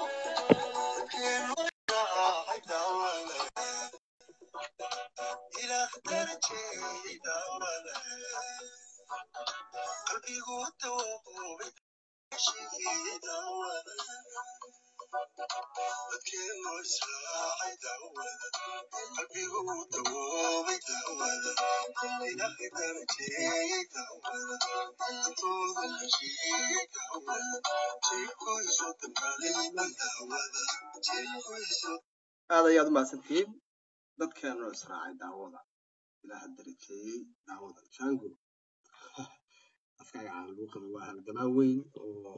aad ayaad u mahadsantihiin dadkeenu israacay daawada ilaaha darajeeyey daawada jango afkaaga caan lagu qabo waa halgamaa weyn oo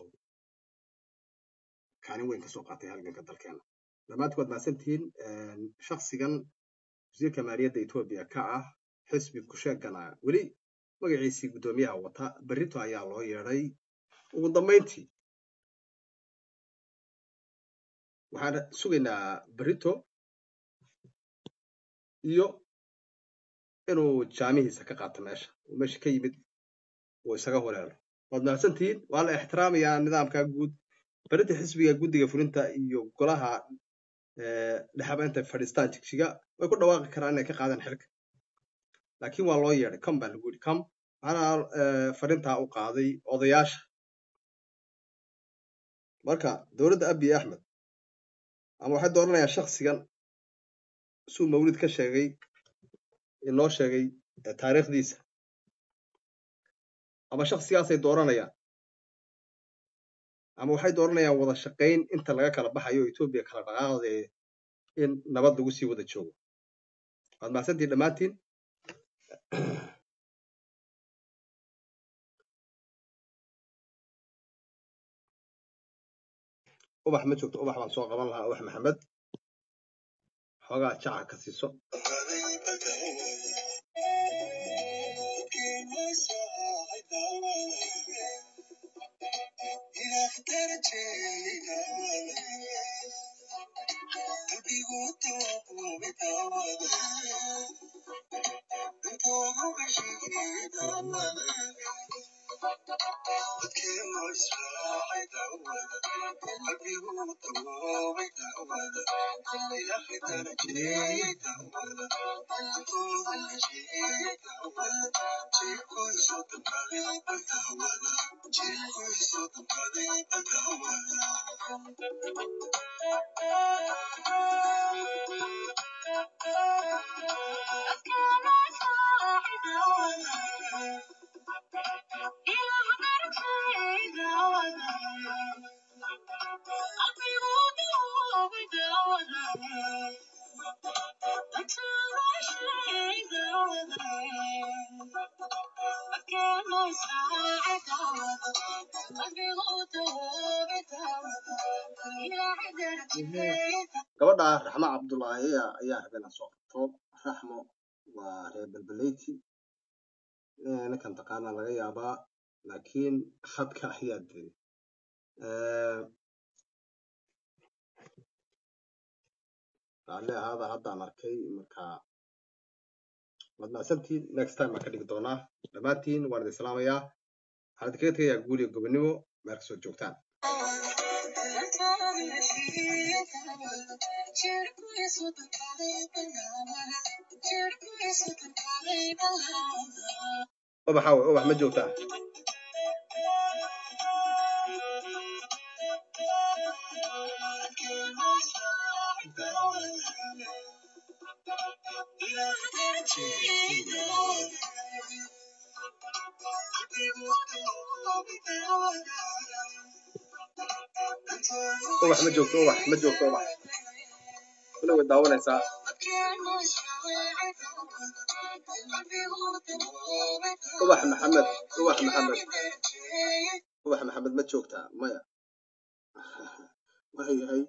kaalin weyn kasoo qaatay halganka dalkeena dhammaanti waad mahadsantihiin shaksigan wasiirka maaliyadda etoobiya ka ah xisbi kusheegana weli magaciisii guddoomiyaha wata berrito ayaa loo yeedhay ugu dambayntii waxaan sugaynaa berrito iyo inuu jaamihiisa ka qaato meesha uu meesha ka yimid uu isaga horeelo waad mahadsantihiin waa la ixtiraamayaa nidaamka guud berrinta xisbiga guddiga fulinta iyo golaha dhexaba intay fadhiistaan jigjiga way ku dhawaaqi karaan inay ka qaadaan xilka laakiin waa loo yeedhay com baa lagu yidhi com waxaana fadhintaa u qaaday odayaasha marka dowladda abiy axmed ama waxay dooranayaan shaksigan suu mawlid ka sheegay inoo sheegay taariikhdiisa ama shaksigaasay dooranayaan ama waxay dooranayaan wada shaqayn inta laga kala baxayo etoobiya kala dhaqaaqdee in nabad lagu sii wada joogo waad mahadsantihin dhammaantiin ubax ma joogto ubax baan soo qaban lahaa ubax maxamed xoogaa jaca ka siiso gabadha raxmo cabdullaahi ayaa rabeen soo qabto raxmo waa reer belbeleyti ninkan taqaana laga yaabaa laakiin khadka ayaa diray raalli ahaada haddaan arkay marka waad mahadsantihiin next time baan ka dhigi doonaa dhammaantiin waan idin salaamayaa waxaan idinkaga tegayaa guul iyo gobonimo meel kasoo joogtaan ubaxa wey ubax ma joogtaa ubax ma joogto ubax ma joogto ubax kule way daawanaysaa ubax maxamed ubax maxamed ubax maxamed ma joogtaa maya waayahay